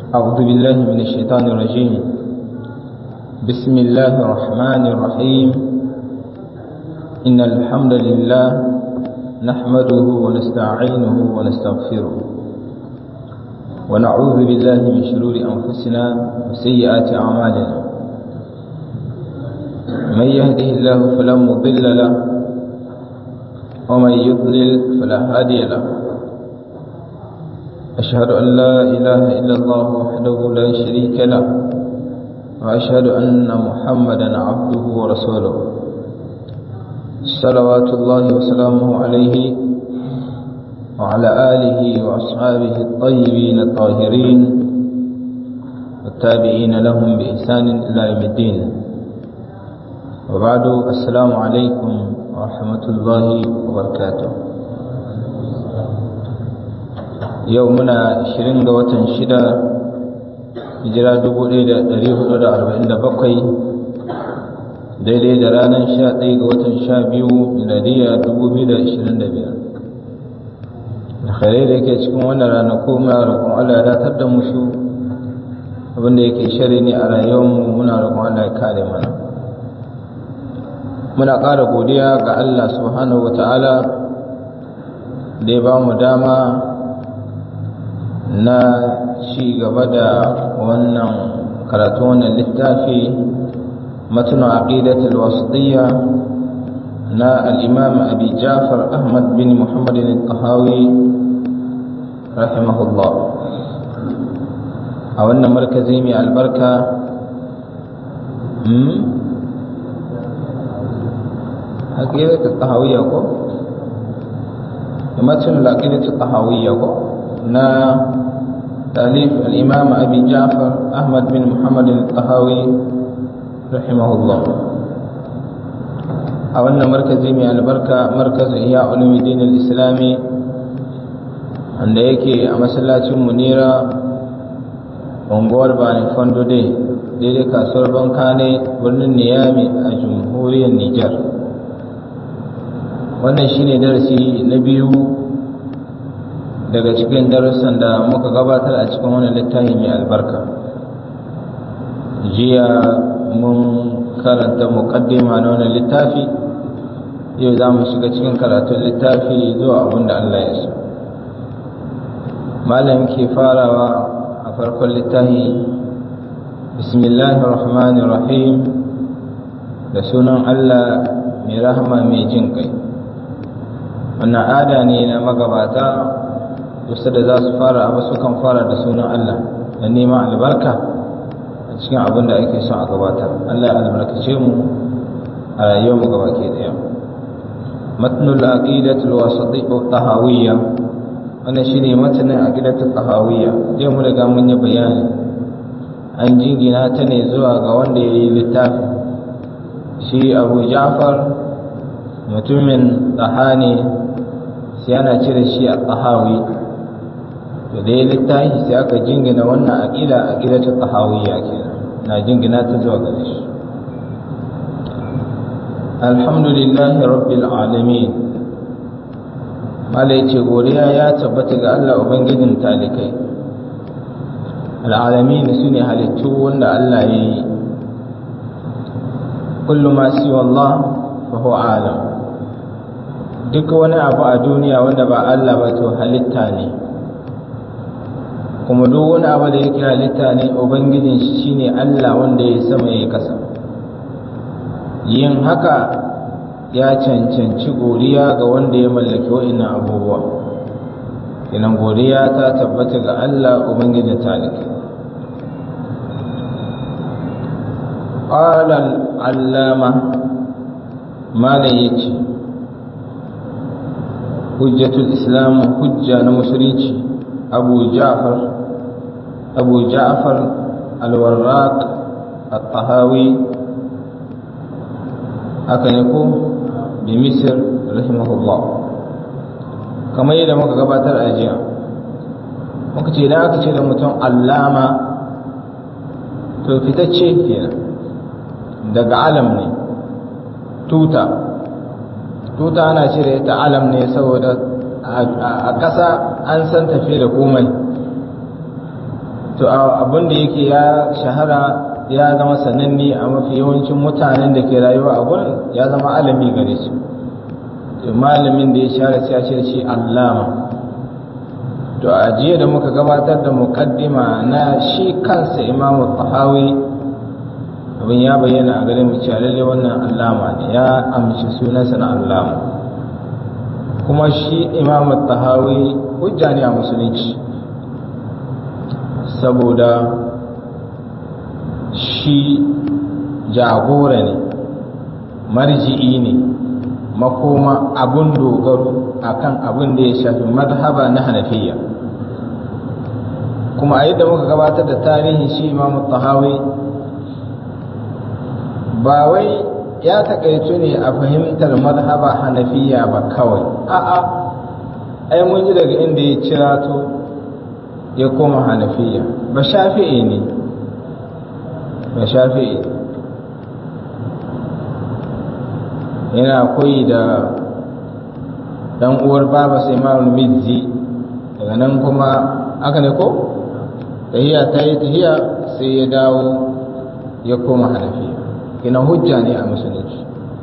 أعوذ بالله من الشيطان الرجيم بسم الله الرحمن الرحيم إن الحمد لله نحمده ونستعينه ونستغفره ونعوذ بالله من شرور أنفسنا وسيئات أعمالنا من يهده الله فلا مضل له ومن يضلل فلا هادي له أشهد أن لا إله إلا الله وحده لا شريك له وأشهد أن محمدا عبده ورسوله صلوات الله وسلامه عليه وعلى آله وأصحابه الطيبين الطاهرين والتابعين لهم بإحسان إلى يوم الدين وبعد السلام عليكم ورحمة الله وبركاته يومنا 20 ga watan 6 hijira 1447 daidai da ranar 11 ga watan 12 miladiya 2025 alkhairai da yake cikin wannan ranaku muna roƙon Allah ya datar da mu su abinda yake shari ne a rayuwarmu muna roƙon Allah ya kare mana muna ƙara godiya ga Allah subhanahu wata'ala da ya ba mu dama na ci gaba da wannan karatu wannan littafi matuna aqidatul wasitiyya na al-imam abi jafar ahmad bin muhammad al-qahawi rahimahullah a wannan markazi mai albarka عقيدة الطهوية كو متن العقيدة الطهوية كو نا تأليف الإمام أبي جعفر أحمد بن محمد الطهاوي رحمه الله أولنا مركز من البركة مركز إياء علوم الدين الإسلامي wanda yake a masallacin munira unguwar bani fondo dai daidai kasuwar banka ne birnin niyami a jamhuriyar nijar wannan shine darasi na biyu daga cikin darussan da muka gabatar a cikin wannan littafi mai albarka jiya mun karanta muqaddima na wannan littafi yau za mu shiga cikin karatun littafi zuwa abin da Allah ya so malam ke farawa a farkon littafi bismillahir rahmanir rahim da sunan Allah mai rahama mai jin kai wannan ada ne na magabata wasu da za su fara abu sukan fara da sunan Allah da neman albarka a cikin abin da ake son a gabatar Allah ya albarkace mu a rayuwar mu gaba ke daya matnul aqidatul wasati tahawiyya wannan shine matanin aqidatul tahawiyya dai mu riga mun yi bayani an jingina ta ne zuwa ga wanda ya yi littafi shi Abu Ja'far mutumin tsahani sai ana cire shi a tsahawi to da ya littafi sai aka jingina wannan aƙida aƙida ta tsahawiyya kenan na jingina ta zuwa gare shi alhamdulillahi rabbil alamin malai ce godiya ya tabbata ga Allah ubangijin talikai al'alamin su ne halittu wanda Allah ya yi kullu ma siwa Allah fa huwa alam duk wani abu a duniya wanda ba Allah ba to halitta ne kuma duk wani abu da yake halitta ne ubangijin shi shine Allah wanda ya sama ya kasa yin haka ya cancanci godiya ga wanda ya mallaki wa'annan abubuwa kenan godiya ta tabbata ga Allah ubangijin taliki قال العلامة ما يجي حجة الإسلام حجة نمسريتي أبو جعفر أبو جعفر الوراق الطهاوي أكنكو بمصر رحمه الله كما يدى مكا قباتر أجيا muka ce da aka ce da mutum allama to fitacce kenan daga alam ne tuta tuta ana cire ta alam ne saboda a ƙasa an san tafi da komai to abin da yake ya shahara ya zama sananne a mafi yawancin mutanen da ke rayuwa a gurin ya zama alami gare su malamin da ya shahara sai ya ce shi allama to a jiya da muka gabatar da muqaddima na shi kansa imamu tahawi abin ya bayyana a gare mu cewa lalle wannan allama ne ya amshi sunansa na allama kuma shi imamu tahawi hujja ne a musulunci saboda shi jagora ne marji'i ne makoma abun dogaro akan abin da ya shafi madhaba na hanafiya kuma a yadda muka gabatar da tarihin shi imamu tahawi ba wai ya takaitu ne a fahimtar madhaba hanafiya ba kawai a'a ai mun ji daga inda ya cirato ya koma hanafiya ba shafi'i ne ba shafi'i yana koyi da dan uwar baba sai imamul mizzi daga nan kuma aka ne ko tahiya ta yi tahiya sai ya dawo ya koma hanafiya kina hujja ne a musulunci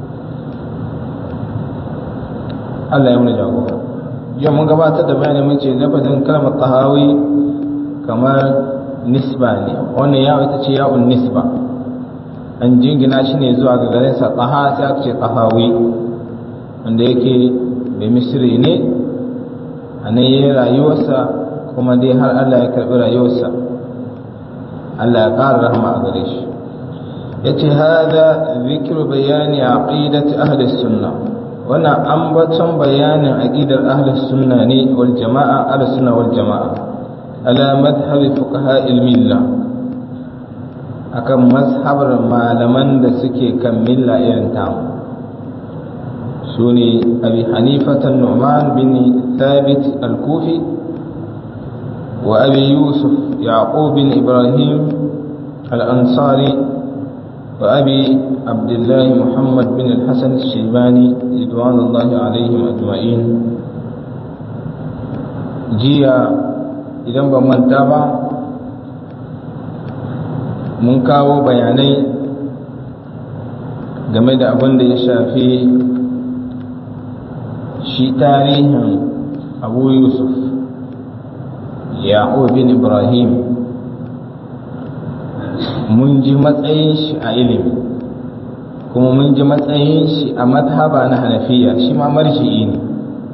Allah ya muni jagora yau mun gabatar da bayani mun ce lafazin kalmar tahawi kamar nisba ne wannan ya ita ce ya'un nisba an jingina shi ne zuwa ga garinsa taha sai aka ce tahawi wanda yake da misri ne a nan yi rayuwarsa kuma dai har Allah ya karɓi rayuwarsa Allah ya ƙara rahama a gare shi ya ce hada zikir bayani a ƙidati ahli sunna wannan ambaton bayanin aqidar ahli sunna ne wal jama'a ahli sunna wal jama'a ala madhhabi fuqaha al milla akan mazhabar malaman da suke kan milla irin tamu su ne abi hanifatan nu'man bin thabit al-kufi wa abi yusuf yaqub bin ibrahim al-ansari wa abi abdullah muhammad bin al-hasan al-shaybani ridwanullahi alaihim ajma'in jiya idan ban manta ba mun kawo bayanai game da abin da ya shafi shi tarihin abu yusuf ya'o bin ibrahim mun ji matsayin shi a ilimi kuma mun ji matsayin shi a mazhaba na hanafiya shi ma marji'i ne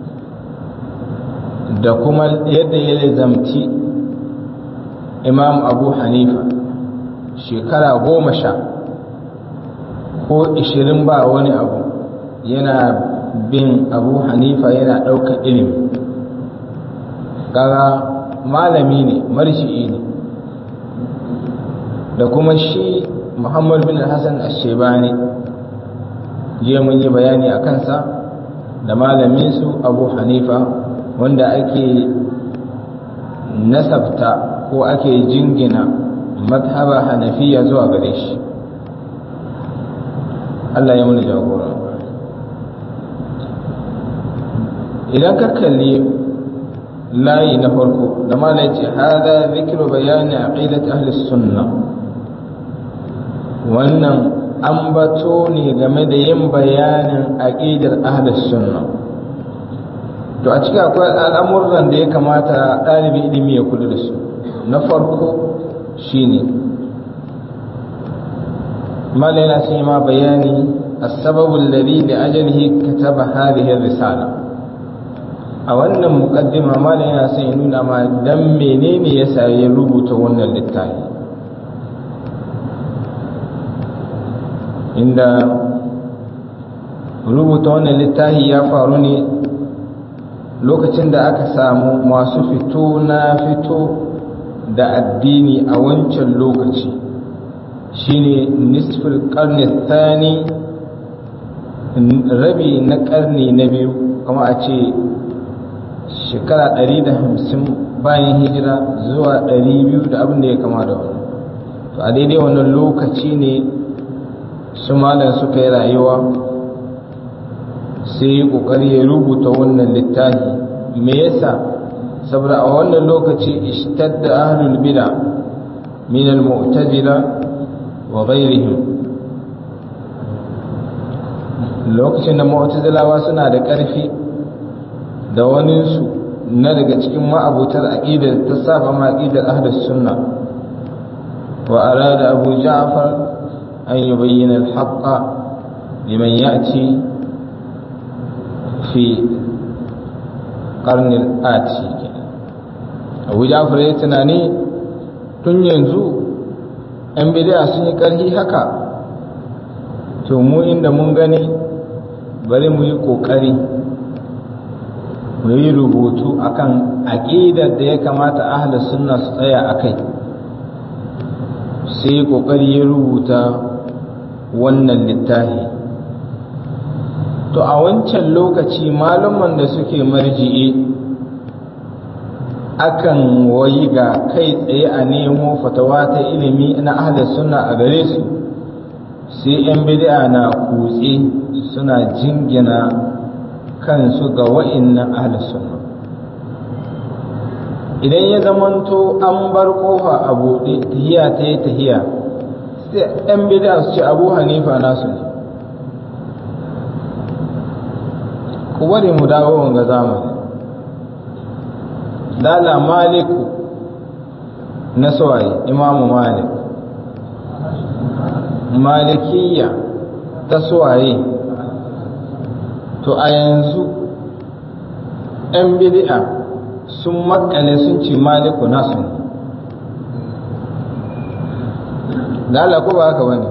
da kuma yadda ya zamti imam abu hanifa shekara goma sha ko ishirin ba wani abu yana bin abu hanifa yana ɗaukar ilimi kaga malami ne marshi'i ne da kuma shi muhammad bin hassan ashebani je mun yi bayani a kansa da malaminsu abu hanifa wanda ake nasabta ko ake jingina mazhaba hanafiya zuwa gare shi Allah ya muni jagora idan ka kalli layi na farko da mala ce hada zikiru bayani aqidat ahli sunna wannan ambato ne game da yin bayanin aqidar ahli sunna to a cikin akwai al'amuran da ya kamata ɗalibin ilimi ya kula da su na farko shine mala yana sun yi ma bayani السبب الذي لأجله كتب هذه الرسالة a wannan mukaddima malam yana son ya nuna ma dan menene yasa ya rubuta wannan littafi inda rubuta wannan littafi ya faru ne lokacin da aka samu masu fito na fito da addini a wancan lokaci shine nisful karni thani rabi na karni na biyu kama a ce shekara ɗari da hamsin bayan hijira zuwa ɗari biyu da abin da ya kama da wani to a daidai wannan lokaci ne su malam suka yi rayuwa sai yi ƙoƙari ya rubuta wannan littafi me yasa saboda a wannan lokaci ishtadda ahlul bid'a min al-mu'tazila wa ghayrihim lokacin da mu'tazilawa suna da ƙarfi da waninsu na daga cikin ma'abutar aqidar ta saba ma aqidar ahlus sunna wa arada abu ja'far an yubayyana al-haqqa liman ya'ti fi qarn al-ati abu ja'far ya tunani tun yanzu yan bid'a sun yi ƙarfi haka to mu inda mun gani bari mu yi ƙoƙari mu yi rubutu akan aƙidar da ya kamata ahlus sunna su tsaya a kai sai ƙoƙari ya rubuta wannan littafi to a wancan lokaci malaman da suke marji'i akan wayi ga kai tsaye a nemo fatawa ta ilimi na ahlus sunna a gare su sai 'yan bid'a na kutse suna jingina kansu ga wa'innan ahlus sunna idan ya zamanto an bar kofa a buɗe tahiya ta yi tahiya sai 'yan bid'a su ce abu hanifa nasu ne ku bari mu dawo wanga zamani dala maliku na suwaye imamu malik malikiya ta suwaye to a yanzu 'yan bid'a sun makale sun ce maliku nasu ne dala ko ba haka bane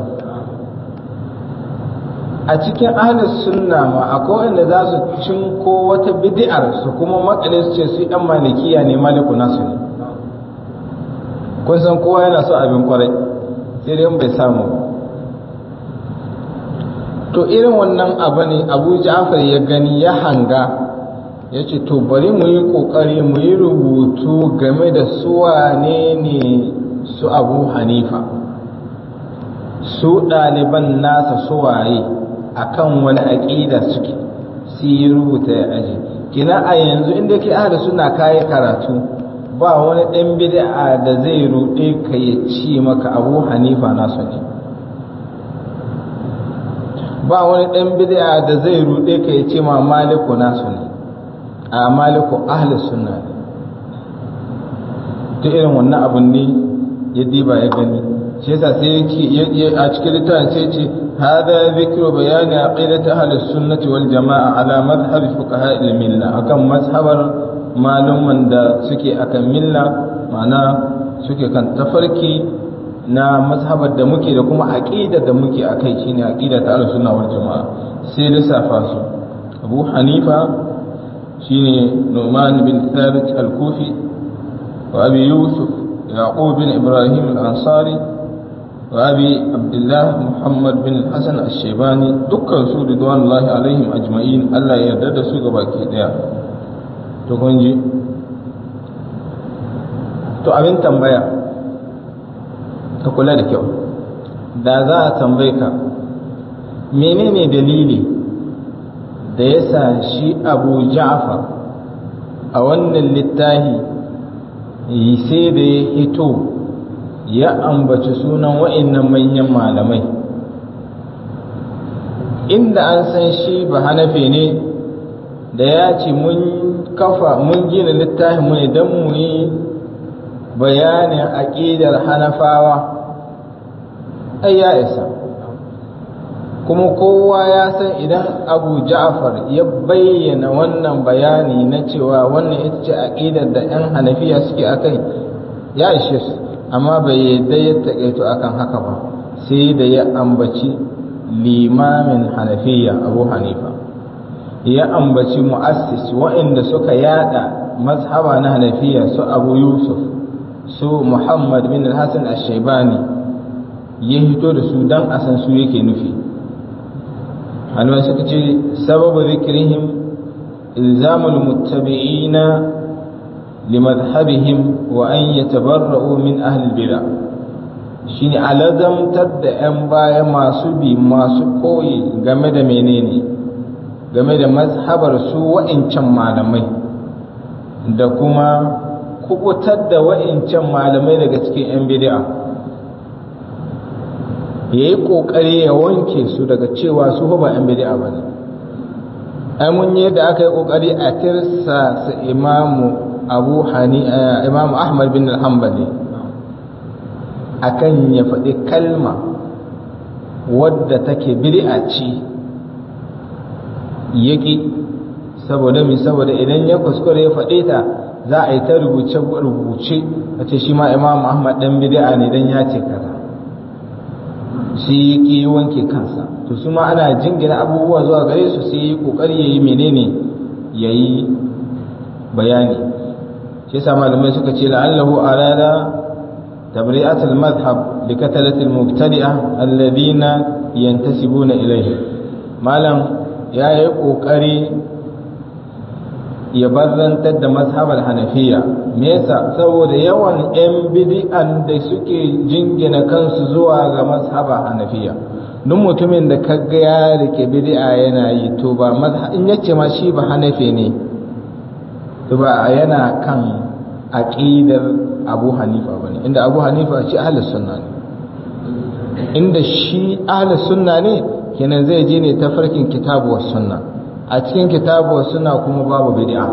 a cikin ahlus sunna ma akwai wanda za su cinko wata bid'ar su kuma makale su ce su yan malikiya ne maliku nasu ne kun san kowa yana so abin kwarai sai dai bai samu to irin wannan abu ne abu ja'far ya gani ya hanga ya ce to bari mu yi kokari mu yi rubutu game da suwa ne ne su abu hanifa su ɗaliban nasa suwaye akan wani aƙida suke su yi rubuta ya aji kina a yanzu inda ke ahada suna kayi karatu ba wani ɗan bid'a da zai ruɗe ka ya ci maka abu hanifa nasu ne ba wani ɗan bid'a da zai ruɗe ka ya ce ma maliku nasu ne a maliku ahli sunna ne ta irin wannan abun ne ya diba ya gani shi yasa sai yake a cikin littafin sai ce hada zikru bayani aqidat ahli sunnati wal jamaa ala madhhab fuqaha al milla akan mazhabar maluman da suke akan milla ma'ana suke kan tafarki na mazhabar da muke da kuma aqida da muke akai shine aqida ta ahli sunna wal jamaa sai lissafa su Abu Hanifa shine Nu'man bin Thabit al-Kufi wa Abi Yusuf Yaqub bin Ibrahim al-Ansari وأبي عبد الله محمد بن الحسن الشيباني دكان سو رضوان الله عليهم أجمعين الله يرد su gabaki daya to kun ji to abin tambaya ka kula da kyau da za a tambaye ka menene dalili da ya sa shi abu ja'far a wannan littafi sai da ya hito ya ambaci sunan wa'annan manyan malamai inda an san shi ba hanafe ne da ya ce mun kafa mun gina littafin mu ne don mu yi bayanin aƙidar hanafawa ai ya isa kuma kowa ya san idan abu ja'far ya bayyana wannan bayani na cewa wannan ita ce aƙidar da 'yan hanafiya suke akai ya ishe su amma bai yadda ya taƙaito akan haka ba sai da ya ambaci limamin hanafiya abu hanifa ya ambaci mu'assis waɗanda suka yada mazhaba na hanafiya su abu yusuf su muhammad bin hassan al-shaibani ya hito da su don a san su yake nufi halwa suka ce sababu zikirihim ilzamul muttabi'ina limadhhabihim wa an yatabarra'u min ahli bid'ah shine alazamtar da 'yan baya masu bi masu koyi game da menene game da mazhabar su wa'incan malamai da kuma kubutar da wa'incan malamai daga cikin 'yan bid'a ya yi ƙoƙari ya wanke su daga cewa su ba 'yan bidi'a ba ne ai mun yi da aka yi ƙoƙari a tirsa su imamu abu hani imamu ahmad bin al-hanbali akan ya faɗi kalma wadda take bid'a ce yaki saboda mi saboda idan ya kuskure ya faɗe ta za a yi ta rubuce rubuce a ce shi ma imam ahmad dan bid'a ne dan ya ce kaza shi yake wanke kansa to su ma ana jingina abubuwa zuwa gare su sai yi kokari yayi menene yayi bayani shi yasa malamai suka ce la'allahu arada تبرئة المذهب لكتلة المبتدئة الذين ينتسبون إليه مالم يا يقوكري يبرنتد مذهب الحنفية ميسا saboda yawan 'yan bidi'an da suke jingina kansu zuwa ga mazhaba hanafiya duk mutumin da kaga ya rike bid'a yana yi to ba in yace ma shi ba hanafi ne to ba yana kan aqidar abu hanifa ba ne inda abu hanifa ce ahalus sunna ne inda shi ahalus sunna ne kenan zai je ne ta farkin kitabu was sunna a cikin kitabu was sunna kuma babu bid'a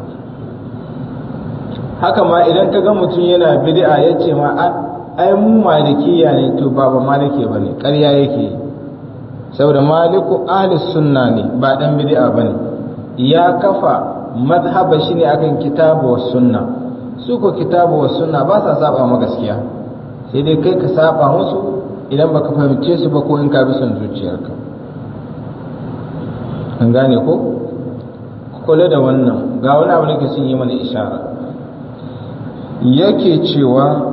haka ma idan ka ga mutum yana bid'a ya ce ma ai mu malikiya ne to ba ba malike ba ne ƙarya yake saboda maliku ahalus sunna ne ba dan bid'a ba ne ya kafa mazhaba shi ne akan kitabu was sunna su ko kitabu wa sunna ba sa saba ma gaskiya sai dai kai ka saba musu idan baka fahimce su ba ko in ka bi son zuciyarka an gane ko kula da wannan ga wani abu da ke sun yi mana ishara yake cewa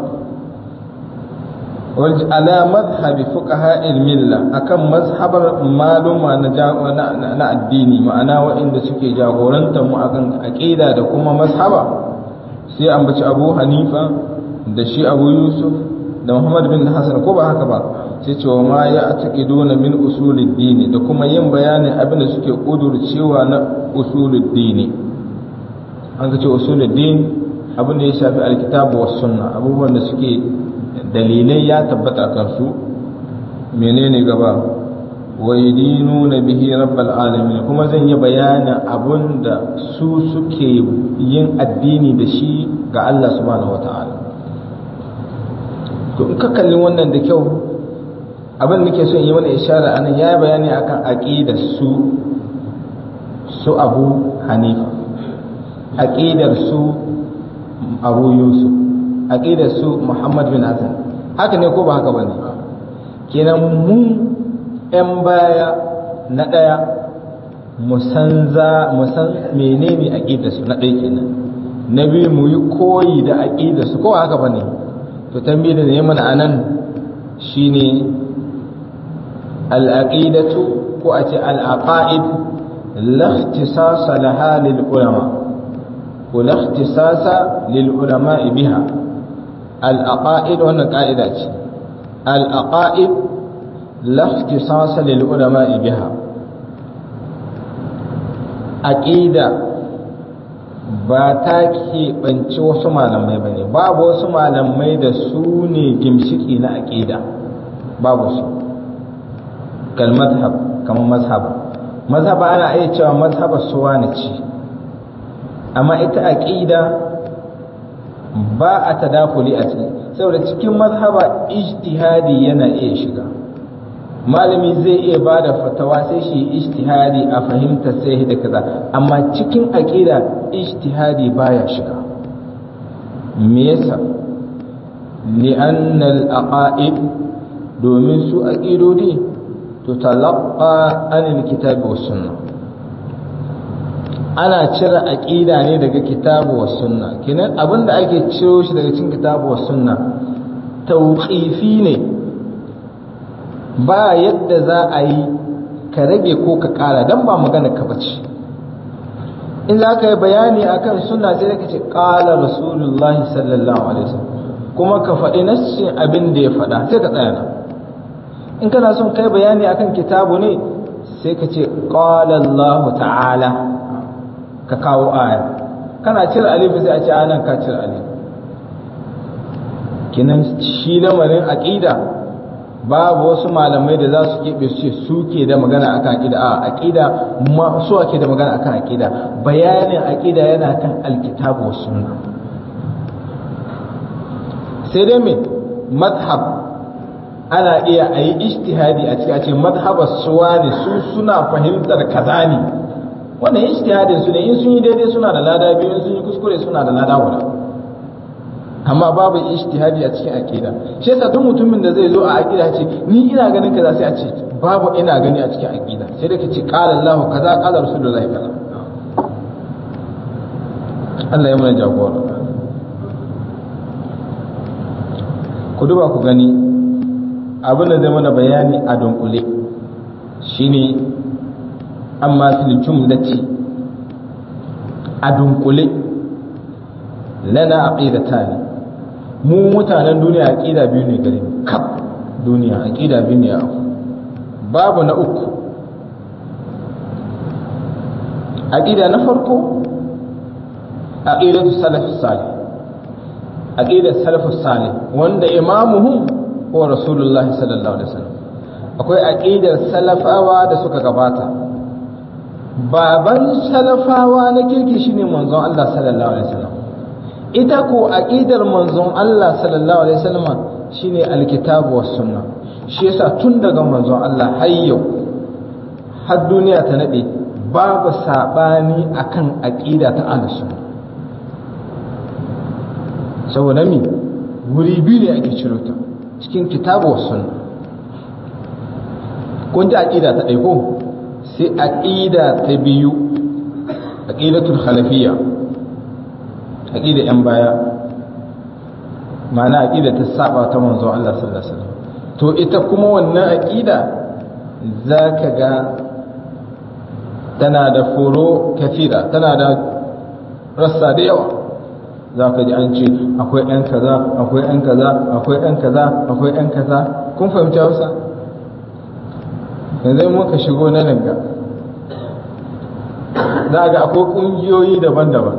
ala madhhabi fuqaha milla akan mazhabar maluma na addini ma'ana waɗanda suke jagorantar mu akan aqida da kuma mazhaba sai ambaci abu hanifa da shi abu yusuf da muhammad bin hassan ko ba haka ba sai cewa ma ya dona min usulid dini da kuma yin bayanin abin da suke cewa na usulid dini an ka ce usulid dini abin da ya shafi alkitabu was sunna abubuwan da suke dalilai ya tabbata kan su menene gaba wa yadinuna bihi rabbal alamin kuma zan yi bayanin abun da su suke yin addini da shi ga Allah subhanahu wataala to in ka kalli wannan da kyau abin da nake so in yi mana ishara anan yayi bayani akan aqidar su su Abu Hanifa aqidar su Abu Yusuf aqidar su Muhammad bin Hassan haka ne ko ba haka bane kenan mu 'yan baya na ɗaya musan menene aƙidarsu na ɗaya kenan na biyu mu yi koyi da aƙidarsu ko haka ba ne to tambayi da ne mana anan shine al'aqidatu ko a ce al'aqa'id lakhtisasa laha lil ulama ko lakhtisasa lil ulama biha al'aqa'id wannan ka'ida ce al'aqa'id لا اختصاص للعلماء بها aƙida ba ta keɓanci wasu malamai ba ne babu wasu malamai da su ne gimshiki na aƙida babu su kalmazhab kamar mazhab mazhab ana iya cewa mazhaba suwa na ci amma ita aƙida ba a tadakuli a ciki saboda cikin mazhaba ijtihadi yana iya shiga malami zai iya ba da fatawa sai shi ijtihadi a fahimta sai da kaza amma cikin aqida ijtihadi baya shiga me yasa li'anna al-aqaid domin su aqidodi to talaqqa anil kitabi was sunnah ana cire aqida ne daga kitabu was sunna kenan abinda ake ciro shi daga cikin kitabu was sunna tawqifi ne ba yadda za a yi ka rage ko ka kara dan ba magana ka bace in za ka yi bayani akan sunna sai ka ce qala rasulullahi sallallahu alaihi wasallam kuma ka faɗi nassin abin da ya faɗa sai ka tsaya nan in kana son kai bayani akan kitabu ne sai ka ce qala Allah ta'ala ka kawo aya kana cire alif sai a ce anan ka cire alif kinan shi lamarin aqida babu wasu malamai da za su keɓe su ce su ke da magana akan aƙida a aƙida su ake da magana akan aƙida bayanin aƙida yana kan alkitabu wa sunna sai dai me madhab ana iya a yi ijtihadi a cikin a ce madhabar suwa ne su suna fahimtar kaza ne wannan ijtihadin su ne in sun yi daidai suna da lada biyu in sun yi kuskure suna da lada guda amma babu ijtihadi a cikin aqida shi yasa duk mutumin da zai zo a aqida ce ni ina ganin kaza sai a ce babu ina gani a cikin aqida sai da kace qala Allah kaza qala Rasulullahi kaza Allah ya mana jagora ku duba ku gani abin da zai mana bayani a dunkule shine amma fil jumlati a dunkule lana aqidatan mu mutanen duniya aqida biyu ne gare kaf duniya aqida biyu ne babu na uku aqida na farko aqidatu salaf salih aqidatu salaf salih wanda imamuhum huwa rasulullah sallallahu alaihi wasallam akwai aqidar salafawa da suka gabata baban salafawa na kirki shine manzon Allah sallallahu alaihi wasallam ita ko aqidar manzon Allah sallallahu alaihi wasallam shine alkitabu was sunna shi yasa tun daga manzon Allah har yau har duniya ta nade babu sabani akan aqida ta ahlus sunna saboda mi wuri biyu ne ake ciro ta cikin kitabu was sunna kun ji aqida ta ɗaya ko sai aqida ta biyu aqidatul khalafiyya aqida yan baya ma'ana aqida ta saba ta manzo Allah sallallahu alaihi wasallam to ita kuma wannan aqida zaka ga tana da furo kafira tana da rassa da yawa zaka ji an ce akwai ɗan kaza akwai ɗan kaza akwai ɗan kaza akwai ɗan kaza kun fahimci Hausa yanzu muka shigo na nan ga za ga akwai ƙungiyoyi daban-daban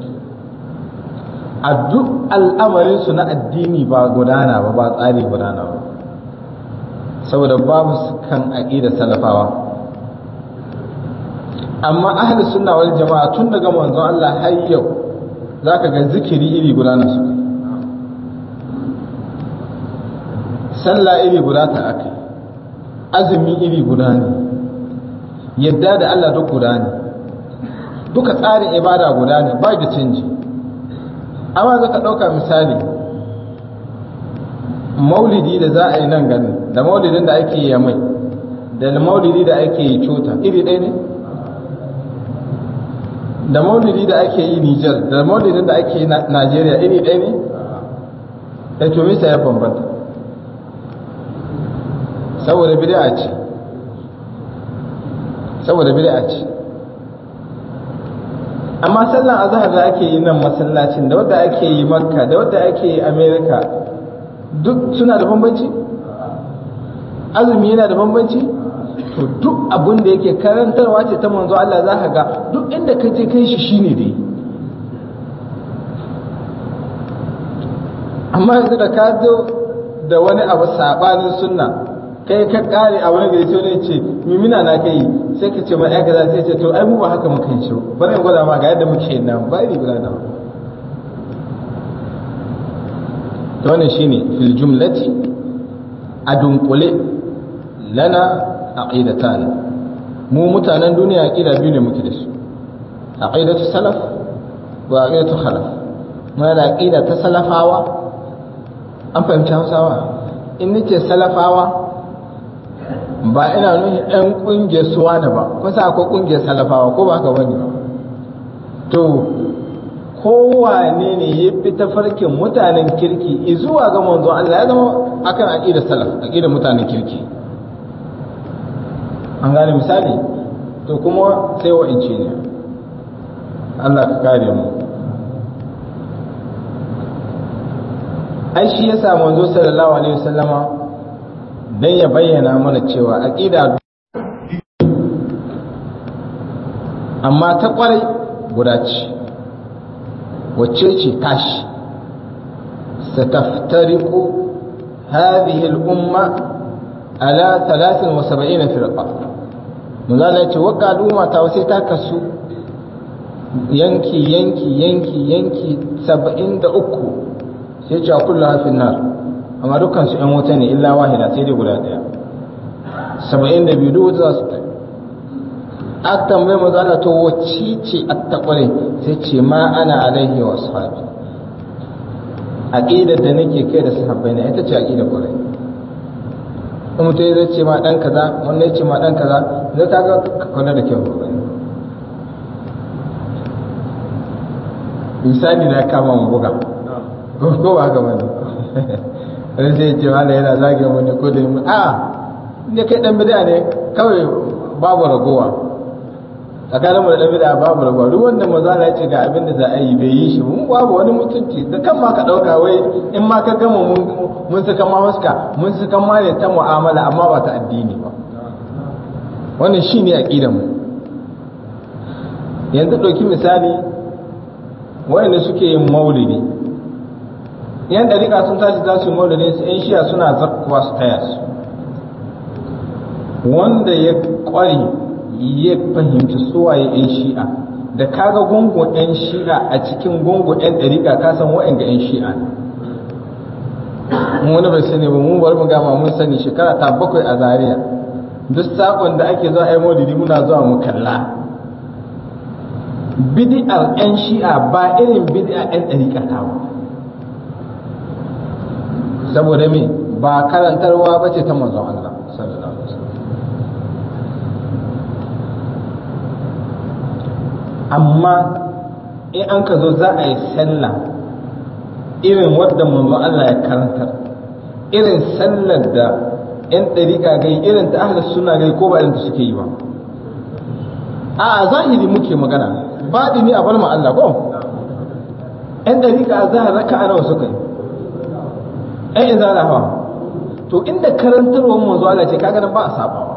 a duk al'amarinsu na addini ba gudana ba ba tsari gudana ba saboda babu su kan aƙida salafawa amma ahli sunna wal jama'a tun daga manzon Allah har yau zaka ga zikiri iri gudana su sallah iri guda ta akai azumi iri guda ne yadda da Allah duk guda ne duka tsarin ibada guda ne ba da canji amma za ka ɗauka misali maulidi da za a yi nan ganin da maulidin da ake yi mai da maulidi da ake yi cuta iri ɗaya ne da maulidi da ake yi Nijar da maulidin da ake yi Najeriya iri ɗaya ne da tumisa ya bambanta saboda bid'a ce saboda bid'a ce amma sallan azhar da ake yi nan masallacin da wadda ake yi makka da wadda ake yi america duk suna da bambanci azumi yana da bambanci to duk abin da yake karantarwa ce ta manzo Allah za ka ga duk inda ka je kai shi shine dai amma yanzu da ka zo da wani abu sabanin sunna kai ka kare a wani gari sai ne ce mimina na kai sai ka ce ma ya gaza sai ce to ai mu ba haka muka yi shiru bari in gwada ma ga yadda muke yin nan ba iri guda da to wannan shine fil jumlati a dunkule lana aqidatan mu mutanen duniya aqida biyu ne muke da su aqidatu salaf wa aqidatu khalaf muna da aqida ta salafawa an fahimci hausawa in nace salafawa ba ina nuni ɗan ƙungiyar suwa da ba kusa akwai ƙungiyar salafawa ko ba haka bane to kowane ne ya fi tafarkin mutanen kirki zuwa ga manzon Allah ya zama akan aqidar salaf aqidar mutanen kirki an gane misali to kuma sai wa inci ne Allah ka kare mu ai shi yasa manzo sallallahu alaihi wasallama dan ya bayyana mana cewa aqida amma ta kwarai guda ce wacce ce tashi sataftariqu hadhihi al-umma ala 73 firqa manzala yace wa al'umma ta sai ta kasu yanki yanki yanki yanki 73 sai ce kullu hafin nar amma dukkan su ɗan wuta ne illa wahida sai dai guda ɗaya 72 duk wuta za su tafi a tambaye manzala to wacce ce attaqwale sai ce ma ana alaihi wa ashabi aqidar da nake kai da sahabbai na ita ce aqidar kwarai in mutum zai ce ma dan kaza wannan ya ce ma dan kaza zai ta ga kwana da kyau misali na kama mu buga ko ba haka bane wani sai ce wala yana zage mu ne ko da mu a ne kai dan bid'a ne kawai babu ragowa tsakanin mu da dan bid'a babu ragowa duk wanda maza ya ce ga abin da za a yi bai yi shi mun babu wani mutunci da kan ma ka dauka wai in ma ka gama mun mun saka ma waska mun saka ma ne ta mu'amala amma ba ta addini ba wannan shine aqidar mu yanzu dauki misali wayanda suke yin maulidi yan dariƙa sun tashi za su yi maulidi su yan shiya suna zakkuwa su taya su wanda ya ƙware ya fahimci suwaye yan shi'a da kaga gungun yan shi'a a cikin gungun yan dariƙa ka san wa'anga yan shi'a ne wani bai sani ba mu bari mu gama mun sani shekara ta bakwai a zaria duk sakon da ake zuwa ai maulidi muna zuwa mu kalla bid'ar yan shi'a ba irin bid'a yan dariƙa ta ba saboda me ba karantarwa ba ce ta manzon Allah sallallahu alaihi wasallam amma in an ka zo za a yi sallah irin wadda manzon Allah ya karantar irin sallar da yan ɗariƙa gai irin ta ahlus suna gai ko ba irin ta suke yi ba a zahiri muke magana baɗi ne a bar ma Allah ko yan ɗariƙa a zahar raka'a nawa suka yi ai in zana hawa to inda karantarwar manzo Allah ce kaga nan ba a sabawa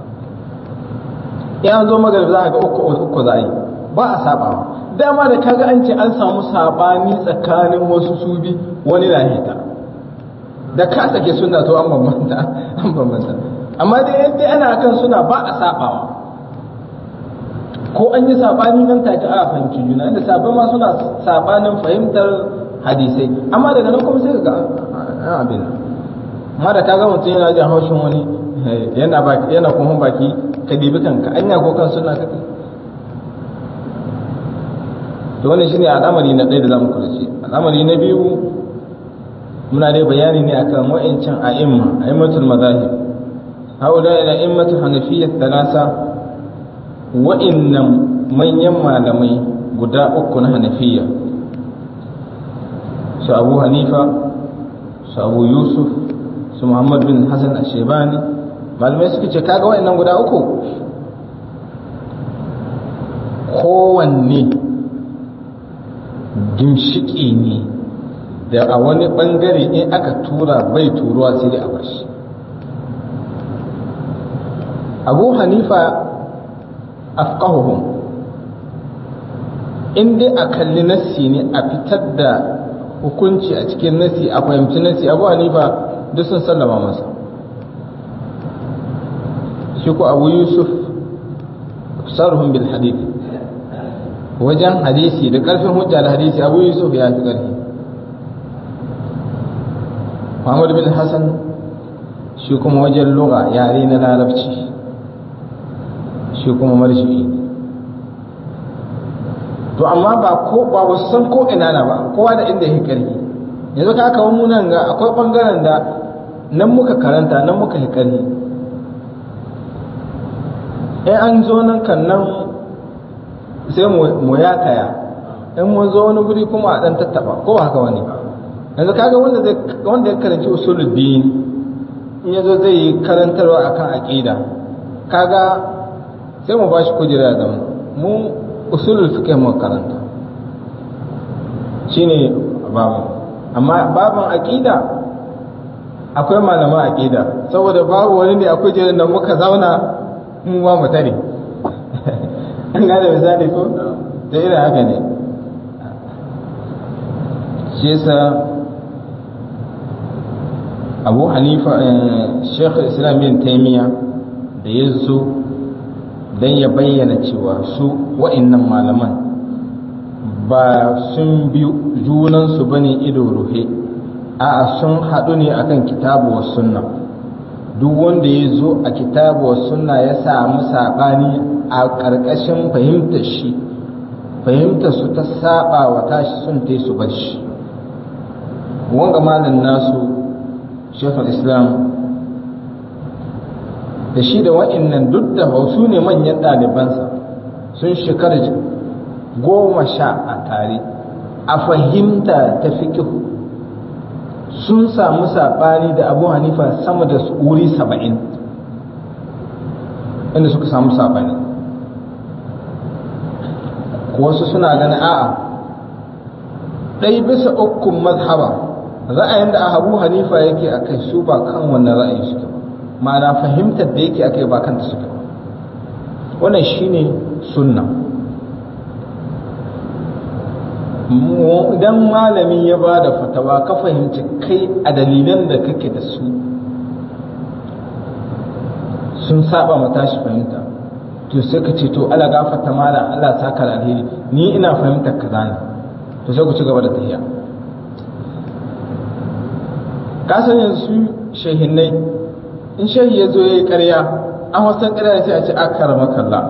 in an zo magarib za a ga uku uku za a yi ba a sabawa dama da kaga an ce an samu sabani tsakanin wasu su bi wani na hita da ka sake suna to an bambanta an bambanta amma dai yadda ana kan suna ba a sabawa ko an yi sabani nan take a fahimci juna inda sabon ma suna sabanin fahimtar hadisai amma daga nan kuma sai ga abin amma da kaga mutum yana jin haushin wani yana baki yana kuma baki ka dibi kanka anya ko kan suna kake to wannan shine al'amari na ɗaya da zamu kula shi al'amari na biyu muna dai bayani ne akan wa'ancan a'imma a'immatul madahib haula ila immatu hanafiyyah thalasa wa'innan manyan malamai guda uku na hanafiyya su abu hanifa su abu yusuf su muhammad bin hassan ashebani malamai suka ce kaga wa'annan guda uku kowanne gimshiki ne da a wani bangare in aka tura bai turuwa sai dai a bashi abu hanifa afqahuhum in dai a kalli nassi ne a fitar da hukunci a cikin nassi a fahimci nassi abu hanifa duk sun sallama masa shi ko abu yusuf sarhum bil hadith wajen hadisi da karfin hujja da hadisi abu yusuf ya fi karfi muhammad bin hassan shi kuma wajen lugha yare na larabci shi kuma marshi to amma ba ko ba wasu san ko ina na ba kowa da inda yake karfi yanzu ka kawo mu nan ga akwai bangaren da nan muka karanta nan muka yi karfi in an zo nan kan nan sai mu ya kaya in mun zo wani guri kuma a dan tattaba ko ba haka wani yanzu kaga wanda zai wanda ya karanci usuluddin in yazo zai yi karantarwa akan aqida kaga sai mu bashi kujera da mu usulul fiqh mu karanta shine babu amma babin aqida akwai malaman aqida saboda babu wani ne akwai jiran da muka zauna mu ba mu tare an gane misali ko da irin haka ne shi yasa abu hanifa sheikh islam bin taimiya da ya zo don ya bayyana cewa su wa'annan malaman ba sun bi junansu ba ne ido ruhe a sun haɗu ne akan kitabu wa sunna duk wanda ya zo a kitabu wa sunna ya samu saɓani a ƙarƙashin fahimtar shi fahimtar su ta saba wa tashi sun ta su bar shi wanga malin nasu shekul islam da shi da wa'annan duk da su ne manyan ɗalibansa sun shekara goma sha a tare a fahimta ta fikihu sun samu saɓani da abu hanifa sama da wuri saba'in inda suka samu saɓani wasu suna ganin a'a ɗai bisa ukun mazhaba ra'ayin da abu hanifa yake a kai su ba kan wannan ra'ayin suke ba ma'ana fahimtar da yake a kai ba kanta suke ba wannan shine sunna idan malami ya ba da fatawa ka fahimci kai a dalilan da kake da su sun saba mata shi fahimta to sai ka ce to ala gafata mala Allah saka da alheri ni ina fahimtar kaza ne to sai ku ci gaba da tafiya ka san yanzu shehinnai in shehi ya zo ya yi ƙarya an wasan ƙarya sai a ce akara makalla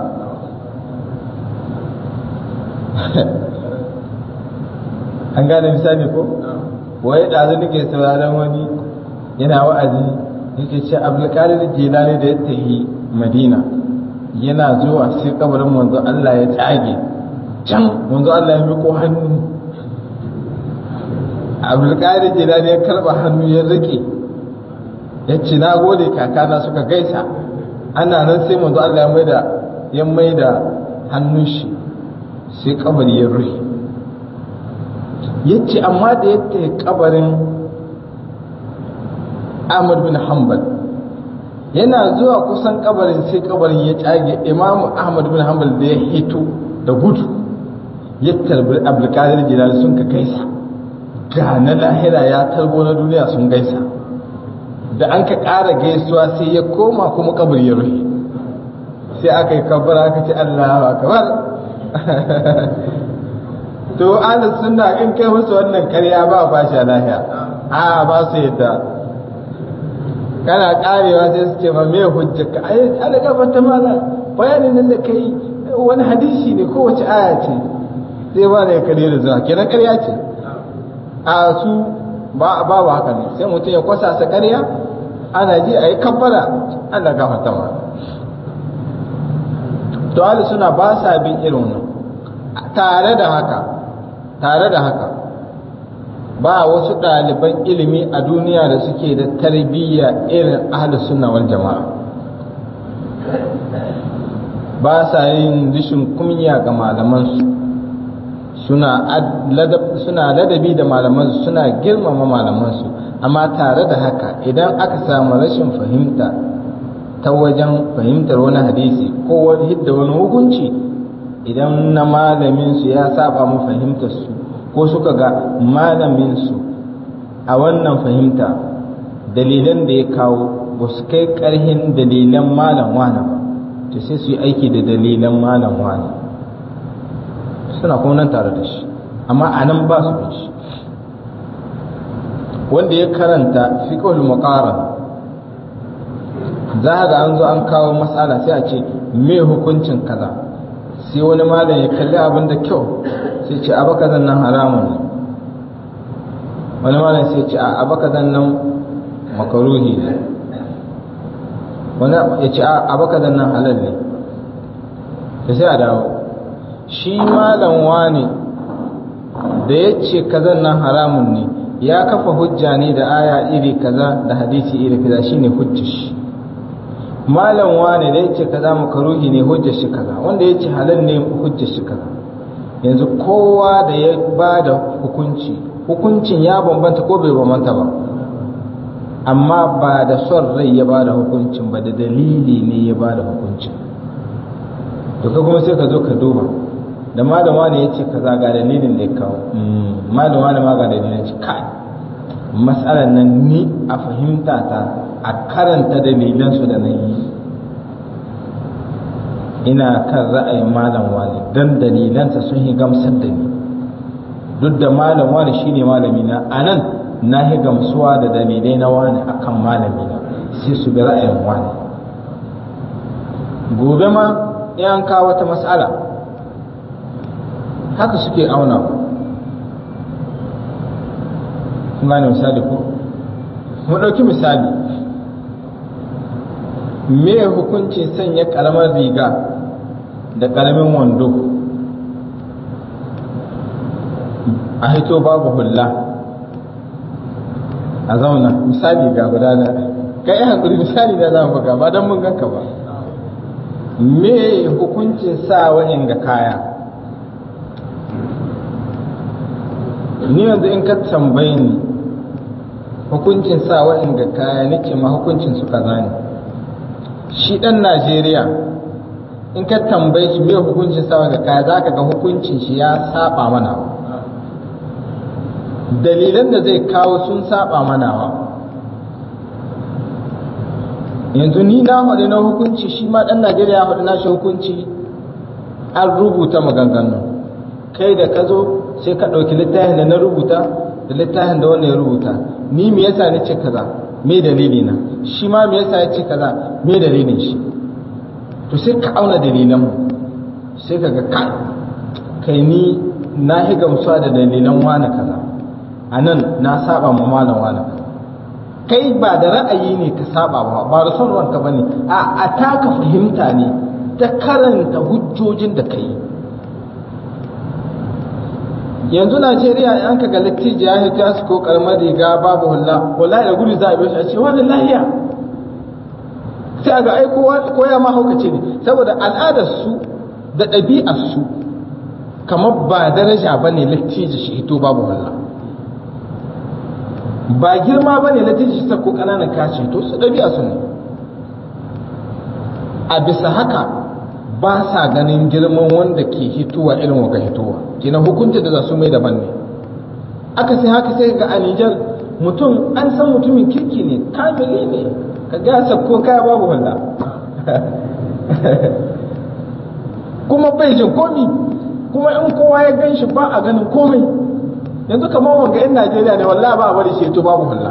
an gane misali ko waye ɗazu nake sauraron wani yana wa'azi yake ce abdulkadir jilani da ya tafi madina yana zuwa sai kabarin manzo Allah ya tsage can manzo Allah ya miko hannu abdulkadir jilani ya karba hannu ya rike ya ce na gode kakana suka gaisa ana nan sai manzo Allah ya maida ya maida hannun shi sai kabari ya rufe yace amma da yadda kabarin Ahmad bin Hanbal yana zuwa kusan kabarin sai kabarin ya cage Imam Ahmad bin Hanbal da ya hito da gudu ya tarbi Abdulkadir Jilani sun ka gaisa ga na lahira ya tarbo na duniya sun gaisa da an ka ƙara gaisuwa sai ya koma kuma kabari ya rufe sai aka yi kabbara aka ce Allahu akbar to ahlus sunna in kai musu wannan karya ba ba shi lahiya a ba su yadda kana karewa sai su ce ma me hujjaka ai ala gafa ta mala bayanin nan da kai wani hadisi ne ko wace aya ce sai ba da kare da zuwa kenan karya ce a su ba ba haka ne sai mutum ya kwasa sa karya ana ji a yi kabbara Allah gafa ta mala to ahlus sunna ba sa bin irin wannan tare da haka tare da haka ba wasu ɗaliban ilimi a duniya da suke da tarbiyya irin ahlus sunna wal jama'a ba sa yin rishin kunya ga malamansu suna ladabi da malamansu suna girmama malamansu amma tare da haka idan aka samu rashin fahimta ta wajen fahimtar wani hadisi ko wani hidda wani hukunci idan na malaminsu ya saba mu fahimtarsu ko suka ga malaminsu a wannan fahimta dalilan da ya kawo ba su kai ƙarhin dalilan malam wani ba to sai su yi aiki da dalilan malam wani suna kuma nan tare da shi amma a nan ba su bin shi wanda ya karanta fiqhul muqaran za ga an zo an kawo matsala sai a ce me hukuncin kaza sai wani malam ya kalli abin da kyau sai ce abaka zan nan haramun ne wani malam sai ce abaka zan nan makaruhi ne wani ya ce abaka zan nan halal ne da sai a dawo shi malam wani da ya ce kazan nan haramun ne ya kafa hujja ne da aya iri kaza da hadisi iri kaza shine hujjar shi malam wane da yace kaza makaruhi ne hujjar shi kaza wanda yace halal ne hujjar shi kaza yanzu kowa da ya bada hukunci hukuncin ya bambanta ko bai bambanta ba amma ba da son rai ya bada hukuncin ba da dalili ne ya bada hukuncin to ka kuma sai ka zo ka duba da malam wane yace kaza ga dalilin da ya kawo malam wane ma ga dalilin shi kai matsalar nan ni a fahimta ta a karanta dalilansu da na yi ina kan ra'ayin malam wani don dalilansa sun yi gamsar da ni duk da malam wani shine malami na a nan na yi gamsuwa da dalilai na wani akan malami na sai su bi ra'ayin wani gobe ma in kawo wata matsala haka suke auna kun gane misali ko mu ɗauki misali me hukuncin sanya ƙaramar riga da ƙaramin wando a hito babu hulla a zauna misali ga gudana kai hankuri misali da za mu buga ba don mun ganka ba me hukuncin sa wa'in ga kaya ni yanzu in ka tambaye ni hukuncin sa wa'in ga kaya nake ma hukuncin su kaza ne shi dan Najeriya in ka tambaye shi me hukuncin sa ga kaya zaka ga hukuncin shi ya saba mana dalilan da zai kawo sun saba mana wa yanzu ni na faɗi na hukunci shi ma ɗan najeriya faɗi na shi hukunci an rubuta maganganu kai da ka zo sai ka ɗauki littafin da na rubuta da littafin da wanda ya rubuta ni me yasa ni ce kaza me dalili na shi ma me yasa ya ce kaza me dalilin shi to sai ka auna dalilan mu sai ka ga kai kai ni na hi gamsuwa da dalilan wani kaza a nan na saba ma malam wani kaza kai ba da ra'ayi ne ka saba ba ba da son ranka bane a a taka fahimta ne ta karanta hujjojin da kai yanzu Najeriya an ka ga lattijo ya hito ya ko karamar riga babu hulla wallahi da gudu za a biyo shi a ce wani lahiya sai a ga ai koya ma haukace ne saboda al'adar su da ɗabi'ar su kamar ba daraja bane lattijo shi hito babu hulla ba girma ba ne latiji ta ko ƙananan kashi to su ɗabi'a su ne a bisa haka ba sa ganin girman wanda ke hituwa irin waka hituwa kina hukunci da za su mai daban ne aka sai haka sai ga a Nijar mutum an san mutumin kirki ne kamili ne ka gasa ko kaya babu wanda kuma bai jin komi kuma in kowa ya gan shi ba a ganin komai yanzu kamar wanga yan Najeriya ne wallahi ba a bari shi to babu hulla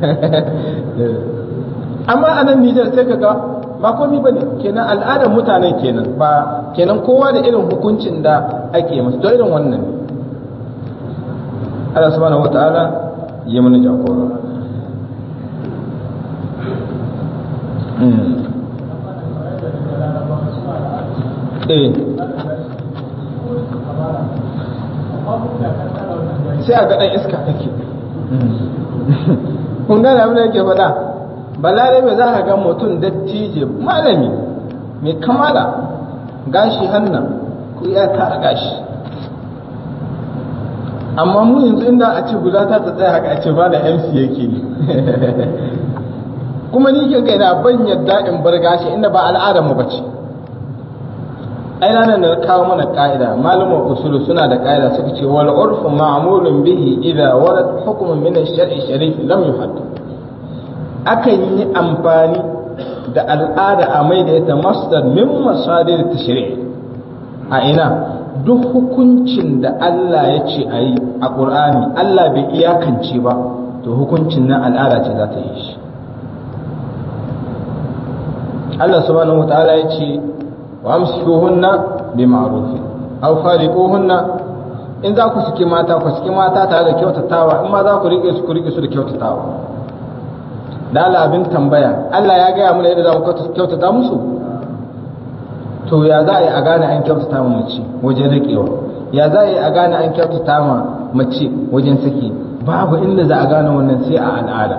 amma a nan Nijar sai kaga ba komai bane kenan al'adar mutanen kenan ba kenan kowa da irin hukuncin da ake masa to irin wannan ne Allah subhanahu wataala ya mana jagora eh sai a ga ɗan iska take kun gane abin da yake faɗa balare mai za ka ga mutum dattije malami mai kamala gashi hannan ku ya tara gashi amma mu yanzu inda a ce guda ta tsaya haka a ce ba da mc yake ne kuma ni ke kai na ban yadda in bar gashi inda ba al'adar mu bace ai ranar da kawo mana ka'ida malumar usulu suna da ka'ida suka ce wal urfu ma'mulun bihi idza warad hukmun min ash-shar'i sharif lam yuhadd akan yi amfani da al'ada a mai da ita masdar min masadir tashri' a ina duk hukuncin da Allah ya ce a yi a Qur'ani Allah bai iyakance ba to hukuncin nan al'ada ce za ta yi shi Allah subhanahu wa ta'ala ya ce وامسكوهن بمعروف aw fariquhunna in za ku saki mata ku saki mata tare da kyautatawa in ma za ku rike su ku rike su da kyautatawa da Allah abin tambaya Allah ya gaya mana yadda za mu kyautata musu to ya za a yi a gane an kyautata ma mace wajen riƙewa ya za a yi a gane an kyautata ma mace wajen saki babu inda za a gane wannan sai a al'ada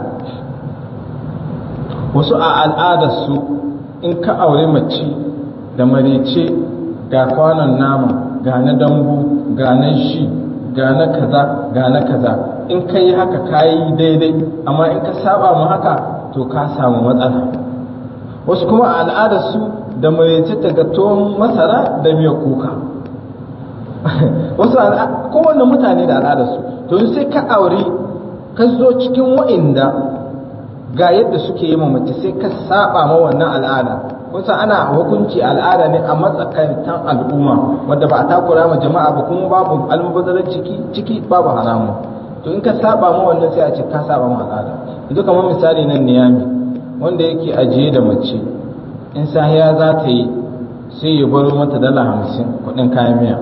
wasu a al'adar su in ka aure mace da marece ga kwanon nama ga na dambu ga na shi ga na kaza ga na kaza in ka yi haka ka yi daidai amma in ka saba mu haka to ka samu matsala wasu kuma a al'adarsu da marece ta ga tuwon masara da miyar kuka wasu kowanne mutane da al'adarsu to sai ka aure ka zo cikin wa'inda ga yadda suke yi mace sai ka saba ma wannan al'ada kusa ana hukunci al'ada ne a matsakaitan al'umma wadda ba a takura ma jama'a ba kuma babu almubazarar ciki ciki babu haramu to in ka saba ma wannan sai a ce ka saba ma al'ada yanzu kamar misali nan niyami wanda yake ajiye da mace in sahiya za ta yi sai ya baro mata dala hamsin kuɗin kayan miya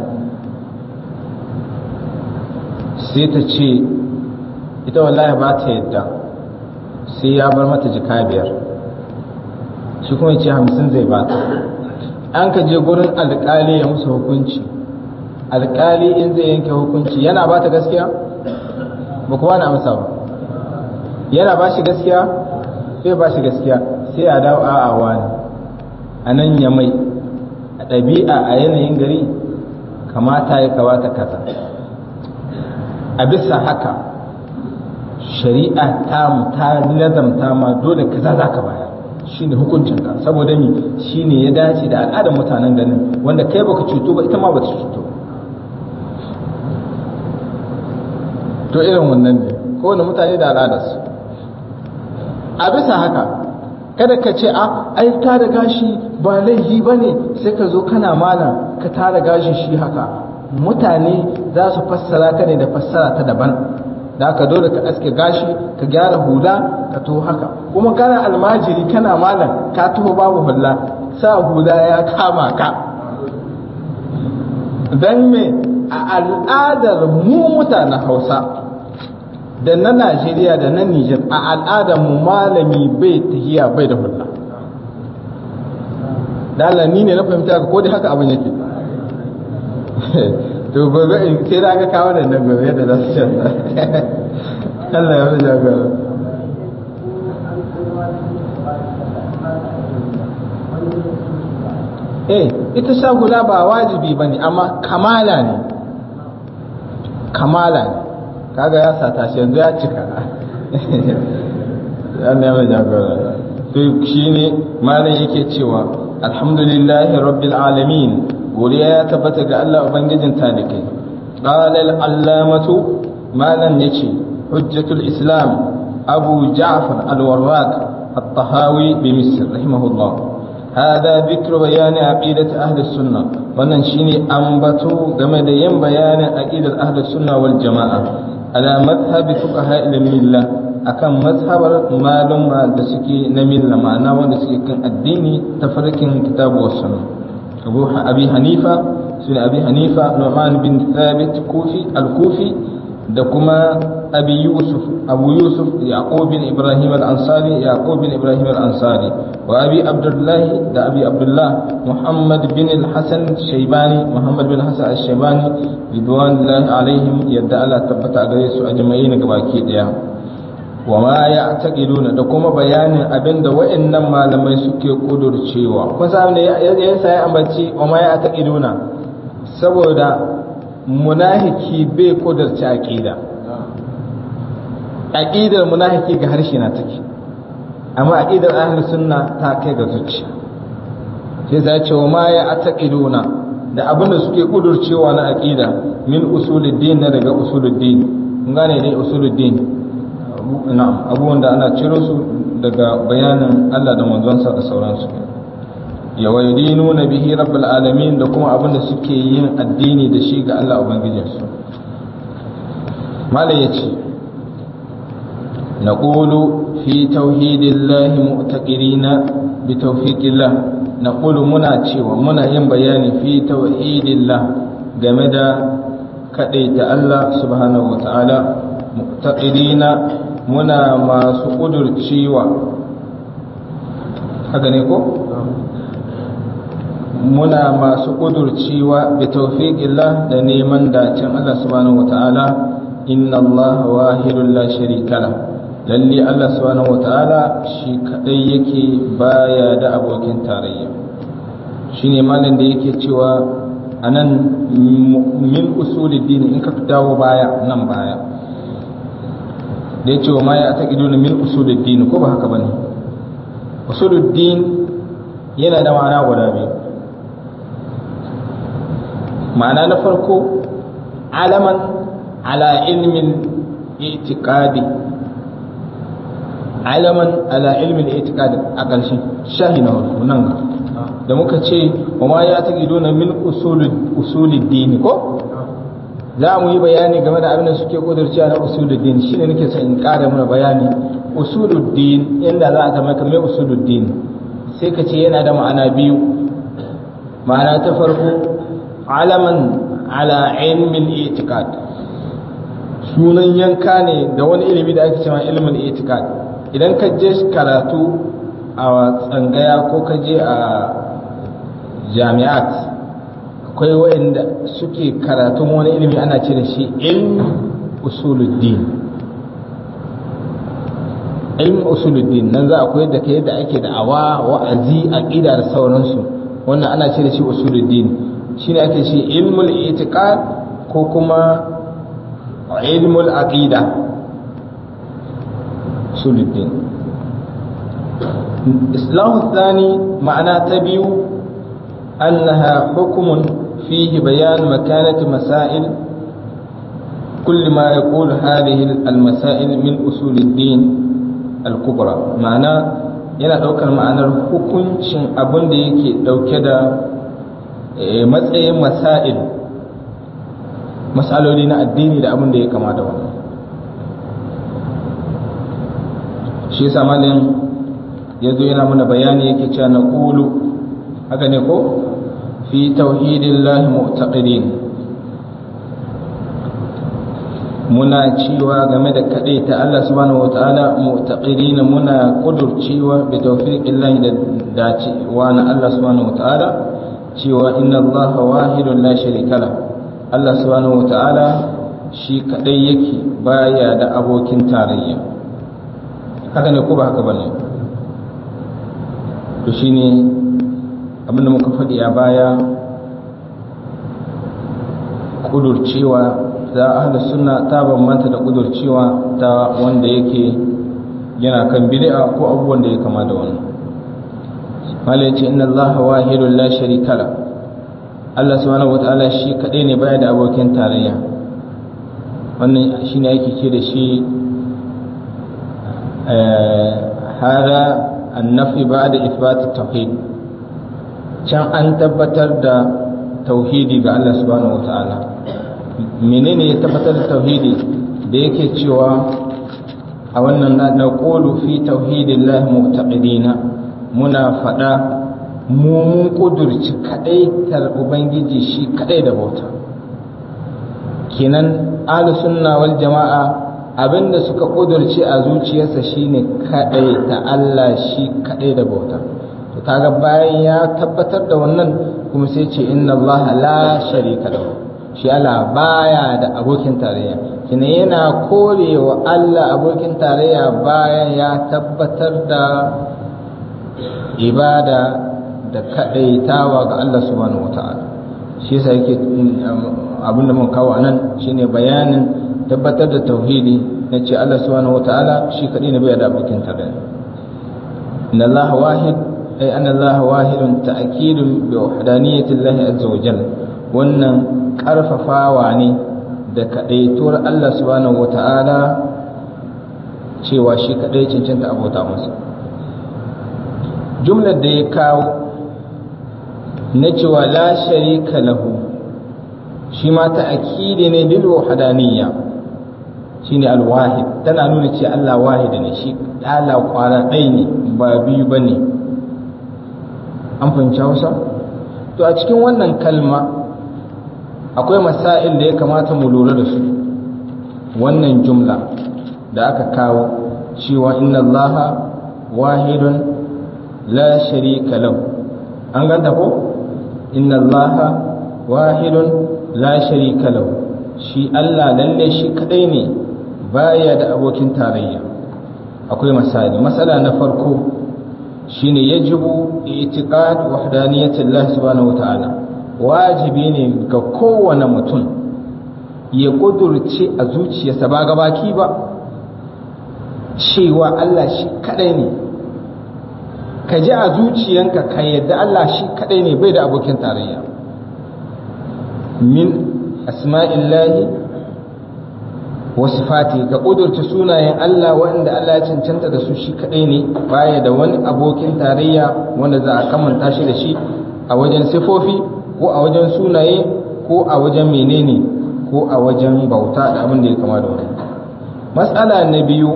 sai ta ce ita wallahi ba ta yadda sai ya bar mata jika biyar shi kuma ce hamsin zai ba ta an ka je gurin alkali ya musu hukunci alkali in zai yanke hukunci yana ba ta gaskiya ba kuwa na amsa ba yana ba shi gaskiya sai ba shi gaskiya sai a dawo a'a wani a nan ya mai a ɗabi'a a yanayin gari kamata ya kawata kaza a bisa haka shari'a ta mu ta lazamta ma dole kaza za ka bayar shine hukuncin ka saboda ni shine ya dace da al'adar mutanen ganin wanda kai baka cuto ba ita ma bata cuto to irin wannan ne kowane mutane da al'adarsu a bisa haka kada ka ce a ai tara gashi ba laifi ba ne sai ka zo kana malam ka tara gashi shi haka mutane za su fassara ka ne da fassara ta daban da haka dole ka aske gashi ka gyara hula ka to haka kuma kana almajiri kana malam ka taho babu hula sa hula ya kama ka dan me a al'adar mu mutanen hausa da na najeriya da na nijar a al'adar mu malami bai tahiya bai da hula da ni ne na fahimta ka ko dai haka abin yake to gobe in sai da aka kawo da nan gobe yadda za su canza Allah ya rija gara eh ita sha hula ba wajibi ba ne amma kamala ne kamala ne kaga ya sata shi yanzu ya cika Allah ya rija gara to shine malam yake cewa alhamdulillahi rabbil alamin godiya ya tabbata ga Allah Ubangijin talikai. Ƙalal allamatu malam ya ce, Hujjatul Islam Abu Ja'far al-Warraq al-Tahawi bi Misr rahimahullah. هذا ذكر بيان عقيدة أهل السنة wannan shine ambato game da yin bayanin aqidar ahlus sunna wal jama'a ala madhhab fuqaha al milla akan mazhabar maluma da suke na milla ma'ana wanda suke kan addini ta farkin kitabu was sunna أبو أبي حنيفة سنة أبي حنيفة نعمان بن ثابت كوفي الكوفي دكما أبي يوسف أبو يوسف يعقوب بن إبراهيم الأنصاري يعقوب بن إبراهيم الأنصاري وأبي عبد الله دا أبي عبد الله محمد بن الحسن الشيباني محمد بن الحسن الشيباني رضوان الله عليهم يدعى الله تبت أجريس أجمعين كباكي ديا وما يعتقدون da kuma bayanin abinda wa'annan malamai suke kudurcewa kun san ne ya sai ambaci wa ma ya'taqiduna saboda munafiki bai kudurci aqida aqidar munafiki ga harshe na take amma aqidar ahli sunna ta kai ga zuciya sai za ce wa ma ya'taqiduna da abinda suke kudurcewa na aqida min usuluddin na daga usuluddin kun gane dai usuluddin na'am abubuwan da ana ciro su daga bayanin Allah da manzonsa da sauransu ya waydinu na bihi rabbul alamin da kuma abin da suke yin addini da shi ga Allah ubangijin su malai yace naqulu fi tauhidillahi mu'taqirina bi tawfiqillah naqulu muna cewa muna yin bayani fi tauhidillah game da kadaita Allah subhanahu wataala mu'taqirina muna masu ƙudurcewa haka ne ko? muna masu ƙudurcewa bi tawfiqillah da neman dacin Allah subhanahu wata'ala inna Allah wahidun la sharika la lalle Allah subhanahu wata'ala shi kadai yake baya da abokin tarayya shine malam da yake cewa anan min usuluddin in ka dawo baya nan baya da ya ce wa ma ya ta na min usuluddin ko ba haka bane usuluddin yana da ma'ana guda biyu ma'ana na farko alaman ala ilmin itiqadi alaman ala ilmin itiqadi a ƙarshen shahi na wasu nan da muka ce wa ma ya taqiduna min usulid din ko za mu yi bayani game da abin da suke kudurciya na usuluddin shine nake son in ƙara mana bayani usuluddin inda za a zama kamar usuluddin sai ka ce yana da ma'ana biyu ma'ana ta farko alaman ala ilmin itiqad sunan yanka ne da wani ilimi da ake cewa ilmin itiqad idan ka je karatu a tsangaya ko ka je a jami'at akwai waɗanda suke karatun wani ilimi ana ce da shi ilm usuluddin ilm usuluddin nan za a koyar da kai yadda ake da awa wa'azi aqida da sauransu wannan ana ce da shi usuluddin shine ake ce ilmul itiqad ko kuma ilmul aqida usuluddin islahu thani ma'ana ta biyu أنها حكم فيه بيان مكانة مسائل كل ما يقول هذه المسائل من أصول الدين الكبرى معنى yana ɗaukar ma'anar hukuncin abin da yake ɗauke da matsayin masail matsaloli na addini da abin da ya kama da wannan shi yasa malin ya zo yana mana bayani yake cewa na ƙulu haka ne ko fi tauhidillahi mu'taqidin muna cewa game da kadai ta Allah subhanahu wataala mu'taqidin muna kudurcewa bi tawfiqillahi da dacewa na Allah subhanahu wataala cewa inna Allah wahidun la sharika la Allah subhanahu wataala shi kadai yake baya da abokin tarayya haka ne ko ba haka bane to shine abinda muka faɗi a baya ƙudurcewa za a hada suna ta bambanta da ƙudurcewa ta wanda yake yana kan bid'a ko abubuwan da ya kama da wannan malai ce inna allaha wahidun la sharika la Allah subhanahu wataala shi kadai ne baya da abokin tarayya wannan shine yake ce da shi hada annafi ba'da ithbat at-tauhid can an tabbatar da tauhidi ga Allah subhanahu wata'ala menene ya tabbatar da tauhidi da yake cewa a wannan na qulu fi tauhidillahi mu'taqidina muna fada mu mun kudurci kadai tar ubangiji shi kadai da bauta kenan ahlu sunna wal jama'a abinda suka kudurci a zuciyarsa shine kadai ta Allah shi kadai da bauta kaga bayan ya tabbatar da wannan kuma sai ce inna Allah la sharika lahu shi Allah baya da abokin tarayya kina yana korewa Allah abokin tarayya bayan ya tabbatar da ibada da kadaitawa ga Allah subhanahu wataala shi yasa yake abin da mun kawo anan shine bayanin tabbatar da tauhidi na ce Allah subhanahu wataala shi kadai ne bai da abokin tarayya inna Allah wahid أي أن الله واحد تأكيد بوحدانية الله عز وجل wannan ƙarfafawa ne da kaɗaituwar Allah subhanahu wa ta'ala cewa shi kaɗai cancanta abota masa jumlar da ya kawo na cewa la sharika lahu shi ma ta'akidi ne bil wahdaniyya shine al-wahid tana nuna ce Allah wahid ne shi Allah kwara ɗaya ne ba biyu bane an fahimci hausa to a cikin wannan kalma akwai masail da ya kamata mu lura da su wannan jumla da aka kawo cewa inna allaha wahidun la sharika lahu an ganta ko inna allaha wahidun la sharika lahu shi Allah lalle shi kadai ne baya da abokin tarayya akwai misali masala na farko shine yajibu itiqad wahdaniyati Allah subhanahu wataala wajibi ne ga kowane mutum ya kudurce a zuciyarsa ba gabaki ba cewa Allah shi kadai ne ka ji a zuciyanka ka yadda Allah shi kadai ne bai da abokin tarayya min asma'illahi wasu fati ka ƙudurta sunayen Allah waɗanda Allah ya cancanta da su shi kaɗai ne baya da wani abokin tarayya wanda za a kamanta shi da shi a wajen sifofi ko a wajen sunaye ko a wajen menene ko a wajen bauta da abin da ya kama da wani matsala na biyu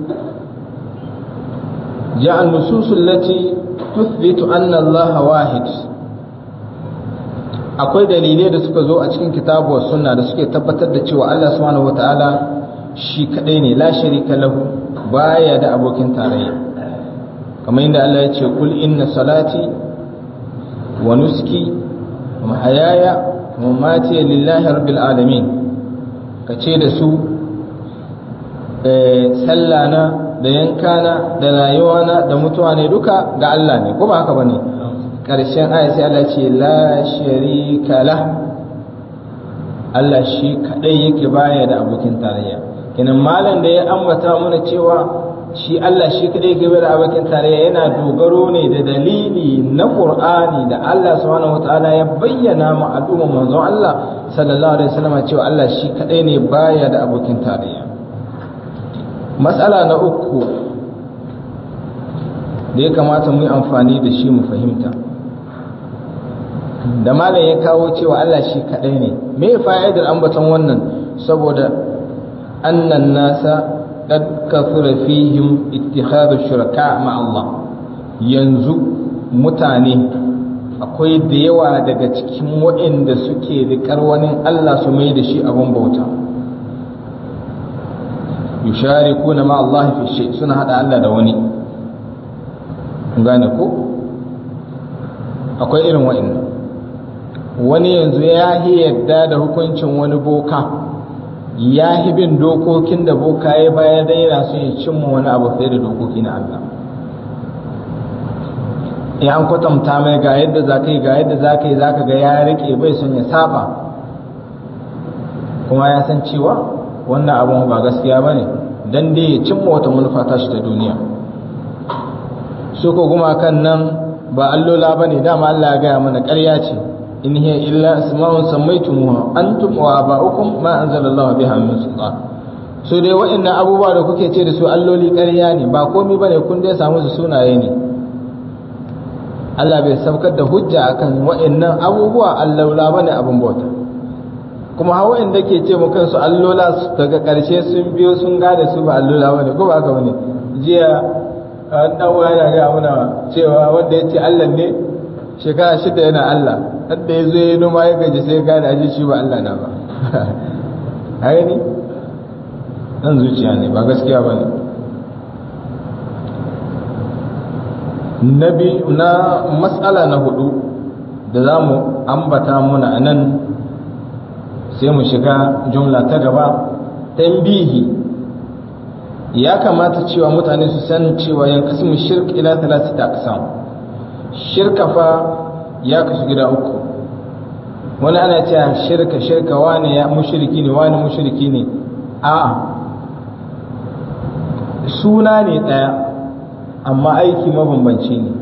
جاء النصوص التي تثبت أن الله واحد akwai dalilai da suka zo a cikin kitabu wa sunna da suke tabbatar da cewa Allah subhanahu wataala shi kadai ne la sharika lahu baya da abokin tarayya kamar yadda Allah ya ce kul inna salati wa nuski wa mahayaya wa mamati lillahi rabbil alamin kace da su eh sallana da yankana da rayuwana da mutuwa ne duka ga Allah ne ko ba haka bane karshen aya sai Allah ce la sharika la Allah shi kadai yake baya da abokin tarayya kenan malam da ya ambata mana cewa shi Allah shi kadai yake baya da abokin tarayya yana dogaro ne da dalili na Qur'ani da Allah subhanahu wataala ya bayyana mu al'umma manzon Allah sallallahu alaihi wasallam cewa Allah shi kadai ne baya da abokin tarayya matsala na uku da ya kamata mu yi amfani da shi mu fahimta da malam ya kawo cewa Allah shi kaɗai ne me fa'idar ambaton wannan saboda annan nasa qad kathura fihim ittikhadu shuraka ma Allah yanzu mutane akwai da yawa daga cikin waɗanda suke riƙar wani Allah su mai da shi abin bauta yusharikuna ma Allah fi shay suna hada Allah da wani gane ko akwai irin wa'annan wani yanzu ya yi yadda da hukuncin wani boka ya yi bin dokokin da boka ya bayar da yana son ya cimma wani abu fiye da dokoki na Allah ya an kwatanta mai ga yadda za ka yi ga yadda za ka yi za ka ga ya rike bai son ya saba kuma ya san cewa wannan abun ba gaskiya ba ne don dai ya cimma wata manufa tashi ta duniya su ko gumakan nan ba allola ba ne dama Allah ya gaya mana ƙarya ce in hiya illa asma'un sammaytumuha antum wa aba'ukum ma anzalallahu biha min sultan so dai waɗannan abubuwa da kuke ce da su alloli ƙarya ne ba komai bane kun dai samu su sunaye ne Allah bai saukar da hujja akan waɗannan abubuwa allola bane abin bauta kuma hawa inda ke ce mu kansu allola daga ƙarshe sun biyo sun gane su ba allola bane ko ba haka bane jiya an dan yana ga muna cewa wanda ya ce Allah ne shekara shida yana Allah hadda ya zo ya noma ya gaji sai ya gane aji shi ba Allah na ba haka ne nan zuciya ne ba gaskiya ba ne na matsala na hudu da za mu ambata muna a nan sai mu shiga jumla ta gaba tambihi ya kamata cewa mutane su san cewa yankasimu shirk ila talatata aqsam shirka fa ya kasu gida uku wani ana cewa shirka shirka wani ya mushriki ne wani mushriki ne a suna ne ɗaya amma aiki mabambanci ne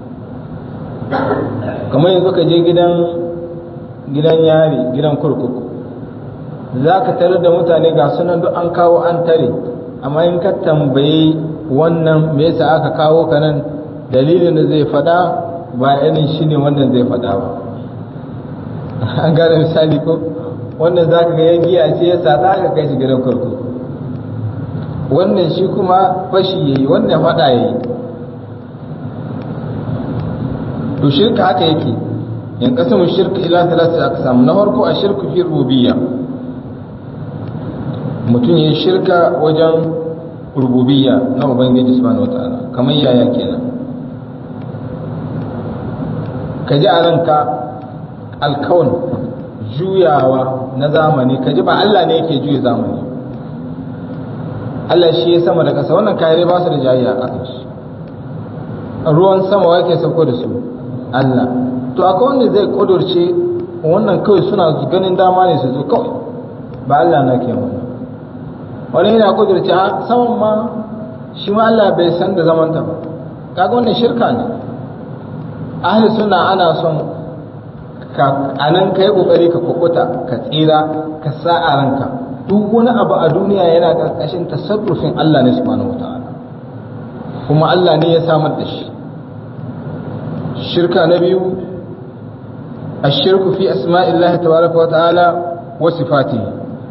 kamar yanzu ka je gidan gidan yari gidan kurkuku za ka tare da mutane ga sunan duk an kawo an tare amma in ka tambayi wannan me yasa aka kawo ka nan dalilin da zai faɗa ba irin shi ne wannan zai faɗa ba an gane misali ko wannan za ka ga ya giya ce ya sa za ka kai shi gidan kurkuku wannan shi kuma fashi ya yi wannan faɗa ya yi to shirka haka yake in kasamu shirka ila talata aka samu na farko a shirku fi rububiyya mutum ya shirka wajen rububiyya na ubangiji subhanahu wataala kamar yaya kenan ka ji a ranka alkawun juyawa na zamani ka ji ba Allah ne yake juya zamani Allah shi ya sama da ƙasa wannan kayare ba su da jayayya a ƙasar shi ruwan sama wake sauko da su Allah to akwai wanda zai kudurce wannan kawai suna ganin dama ne su zo kawai ba Allah na ke wannan wani yana kudurce a saman ma shi ma Allah bai san da zamanta ba kaga wannan shirka ne ahli suna ana son ka anan kai kokari ka kukuta ka tsira ka sa a ranka duk wani abu a duniya yana ƙarƙashin tasarrufin Allah ne subhanahu wataala kuma Allah ne ya samar da shi shirka na biyu الشرك في أسماء الله تبارك وتعالى وصفاته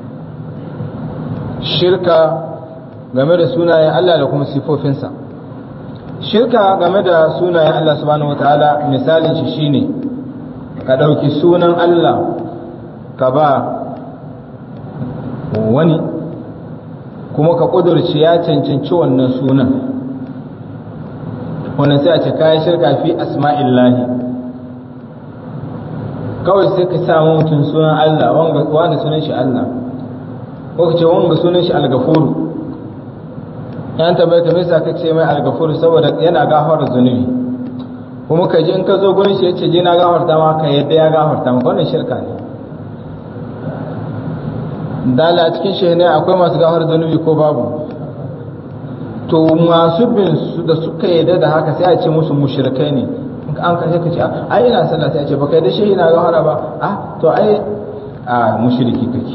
شركة game da sunayen Allah da kuma sifofinsa shirka game da sunayen Allah subhanahu wataala misalin shi shine ka ɗauki sunan Allah ka ba wani kuma ka ƙudurci ya cancanci wannan sunan wannan sai a ce kayan shirka fi asma'illahi kawai sai ka samu mutum sunan Allah wanda sunan shi Allah ko ka ce wanga sunan shi al-gafuru yan tabbai ka misa ka ce mai al-gafuru saboda yana gafara zunubi kuma ka ji in ka zo gurin shi yace je na gafarta ma ka yadda ya gafarta maka wannan shirka ne dala a cikin shehu ne akwai masu gafara zunubi ko babu to masu bin su da suka yadda da haka sai a ce musu mushrikai ne an ka sai ka ce ai ina sallah sai a ce baka yadda shehi na gafara ba ah to ai a mushriki kake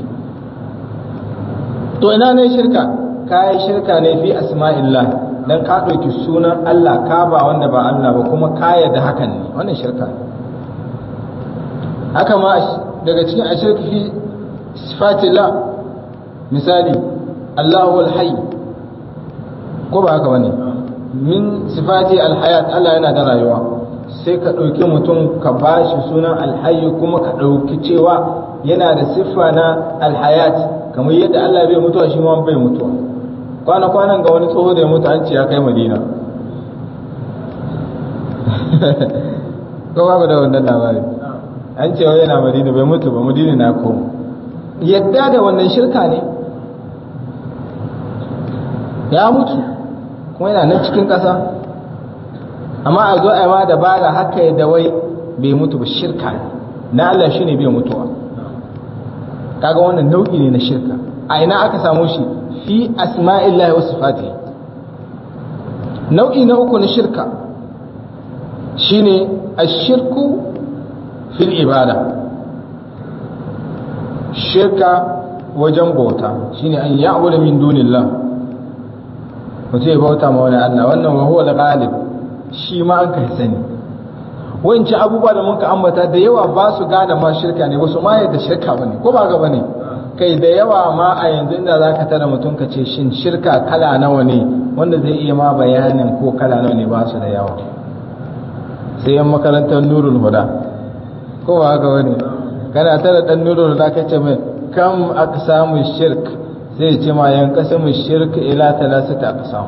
to ina ne shirka kai shirka ne fi asma'illah dan ka ɗauki sunan Allah ka ba wanda ba Allah ba kuma ka yarda hakan ne wannan shirka ne haka ma daga cikin ashirki fi sifatillah misali Allahu al-hayy ko ba haka bane min sifati al-hayat Allah yana da rayuwa sai ka ɗauki mutum ka bashi sunan al-hayy kuma ka ɗauki cewa yana da siffa na al-hayat kamar yadda Allah bai mutuwa shi ma bai mutuwa kwana-kwanan ga wani tsoho da ya mutu an ce ya kai madina ko ba da wannan labari an ce wai yana madina bai mutu ba madina na koma yadda da wannan shirka ne ya mutu kuma yana nan cikin ƙasa amma a zo a ma da bada haka yadda wai bai mutu ba shirka ne na Allah shi ne bai mutuwa kaga wannan nau'i ne na shirka a ina aka samu shi fi asma'illahi wa sifati nau'i na uku na shirka shine ashirku fil ibada shirka wajen bauta shine an ya'budu min dunillah mutum ya bauta ma wani Allah wannan wa huwa al-ghalib shi ma an kai sani wancan abubuwa da muka ambata da yawa ba su gane ma shirka ne wasu ma yadda shirka bane ko ba ga bane kai da yawa ma a yanzu inda za ka tara mutum ka ce shin shirka kala nawa ne wanda zai iya ma bayanin ko kala nawa ne ba su da yawa sai yan makarantar nurul huda ko ba haka wani kana tara dan nurul huda ka ce mai kam aqsamu shirk sai ce ma yan qasamu shirk ila talasata aqsam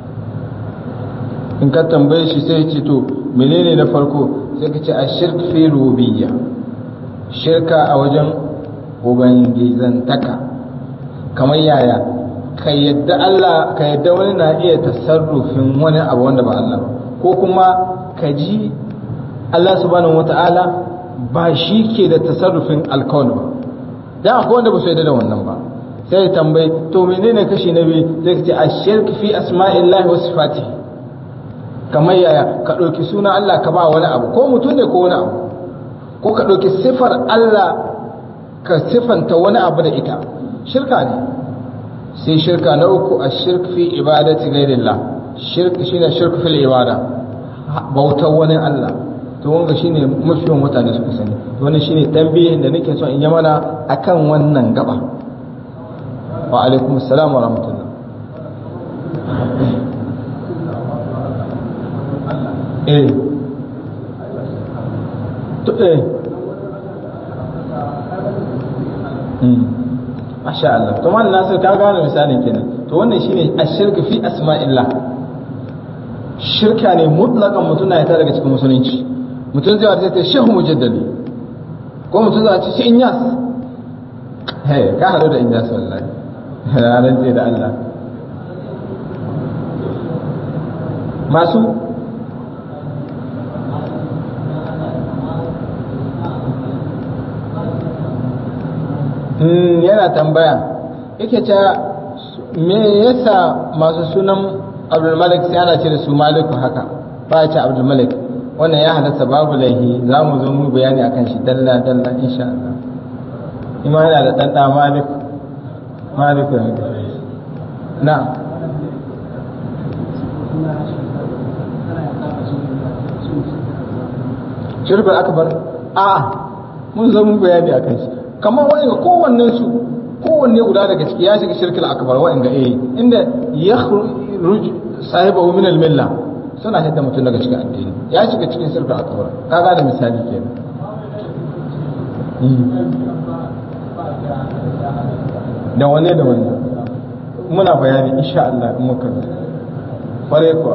in ka tambaye shi sai ce to menene na farko sai ka ce ashirk fi rububiyya shirka a wajen ubangizantaka kamar yaya ka yadda Allah ka yadda wani na iya tasarrufin wani abu wanda ba Allah ba ko kuma ka ji Allah subhanahu wata'ala ba shi ke da tasarrufin alkawal ba dan akwai wanda ba su yadda da wannan ba sai ya tambayi to menene kashi na biyu sai ka ce ashirk fi asma'illahi wa sifatihi kamar yaya ka ɗauki suna Allah ka ba wani abu ko mutum ne ko wani abu ko ka ɗauki sifar Allah ka sifanta wani abu da ita shirka ne sai shirka na uku a shirk fi ibadati ghairillah shirk shine shirk fil ibada bautar wani Allah to wanga shine mafiyan mutane suka sani wannan shine tambayin da nake so in yi mana akan wannan gaba wa alaikum assalam wa rahmatullah eh to eh Masha Allah. To man Nasir ka gane misalin kenan. To wannan shine ashirku fi asma'illah. Shirka ne mutlaqan mutum na ta daga cikin musulunci. Mutum zai wata ta shehu mujaddadi. Ko mutum zai ce shi inyas. Hey, ka hado da inyas wallahi. Ranar ce da Allah. Masu yana tambaya yake cewa me yasa masu sunan abdulmalik sai ana ce da su maliku haka ba ya ce abdulmalik wannan ya halatta babu laihi za mu zo mu bayani akan shi dalla dalla insha Allah ima yana da ɗan ɗa maliku malikun na shirkul akbar a mun zo mun bayani akan shi kamar wani ga kowannen su kowanne guda daga ciki ya shiga shirkul akbar wa'in ga eh inda yakhruj sahibahu min al-milla suna hidda mutum daga cikin addini ya shiga cikin shirkul akbar ka ga da misali kenan da wane da wane muna bayani insha Allah in muka kware kuwa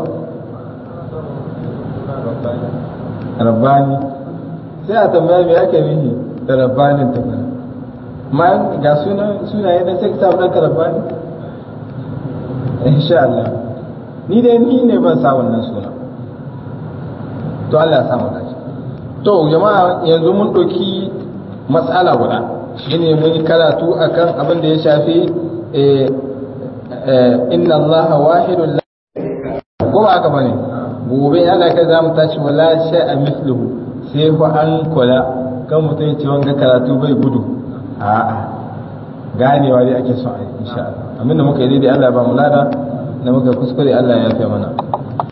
rabbani sai a tambaya me ake nihi da rabbanin ta kana ma ga sunan sunaye da sai ka samu ɗanka rabbani insha Allah ni dai ni ne ban sa wannan suna to Allah ya samu dace to jama'a yanzu mun ɗauki matsala guda shine mun yi karatu akan abin da ya shafi inna Allah wahidun ko ba haka bane gobe Allah kai za mu tashi wala a misluhu sai fa an kula kan mutum ya ce wanga karatu bai gudu a'a ganewa dai ake son a yi insha Allah abinda muka yi daidai Allah ya ba mu lada da muka kuskure Allah ya yafe mana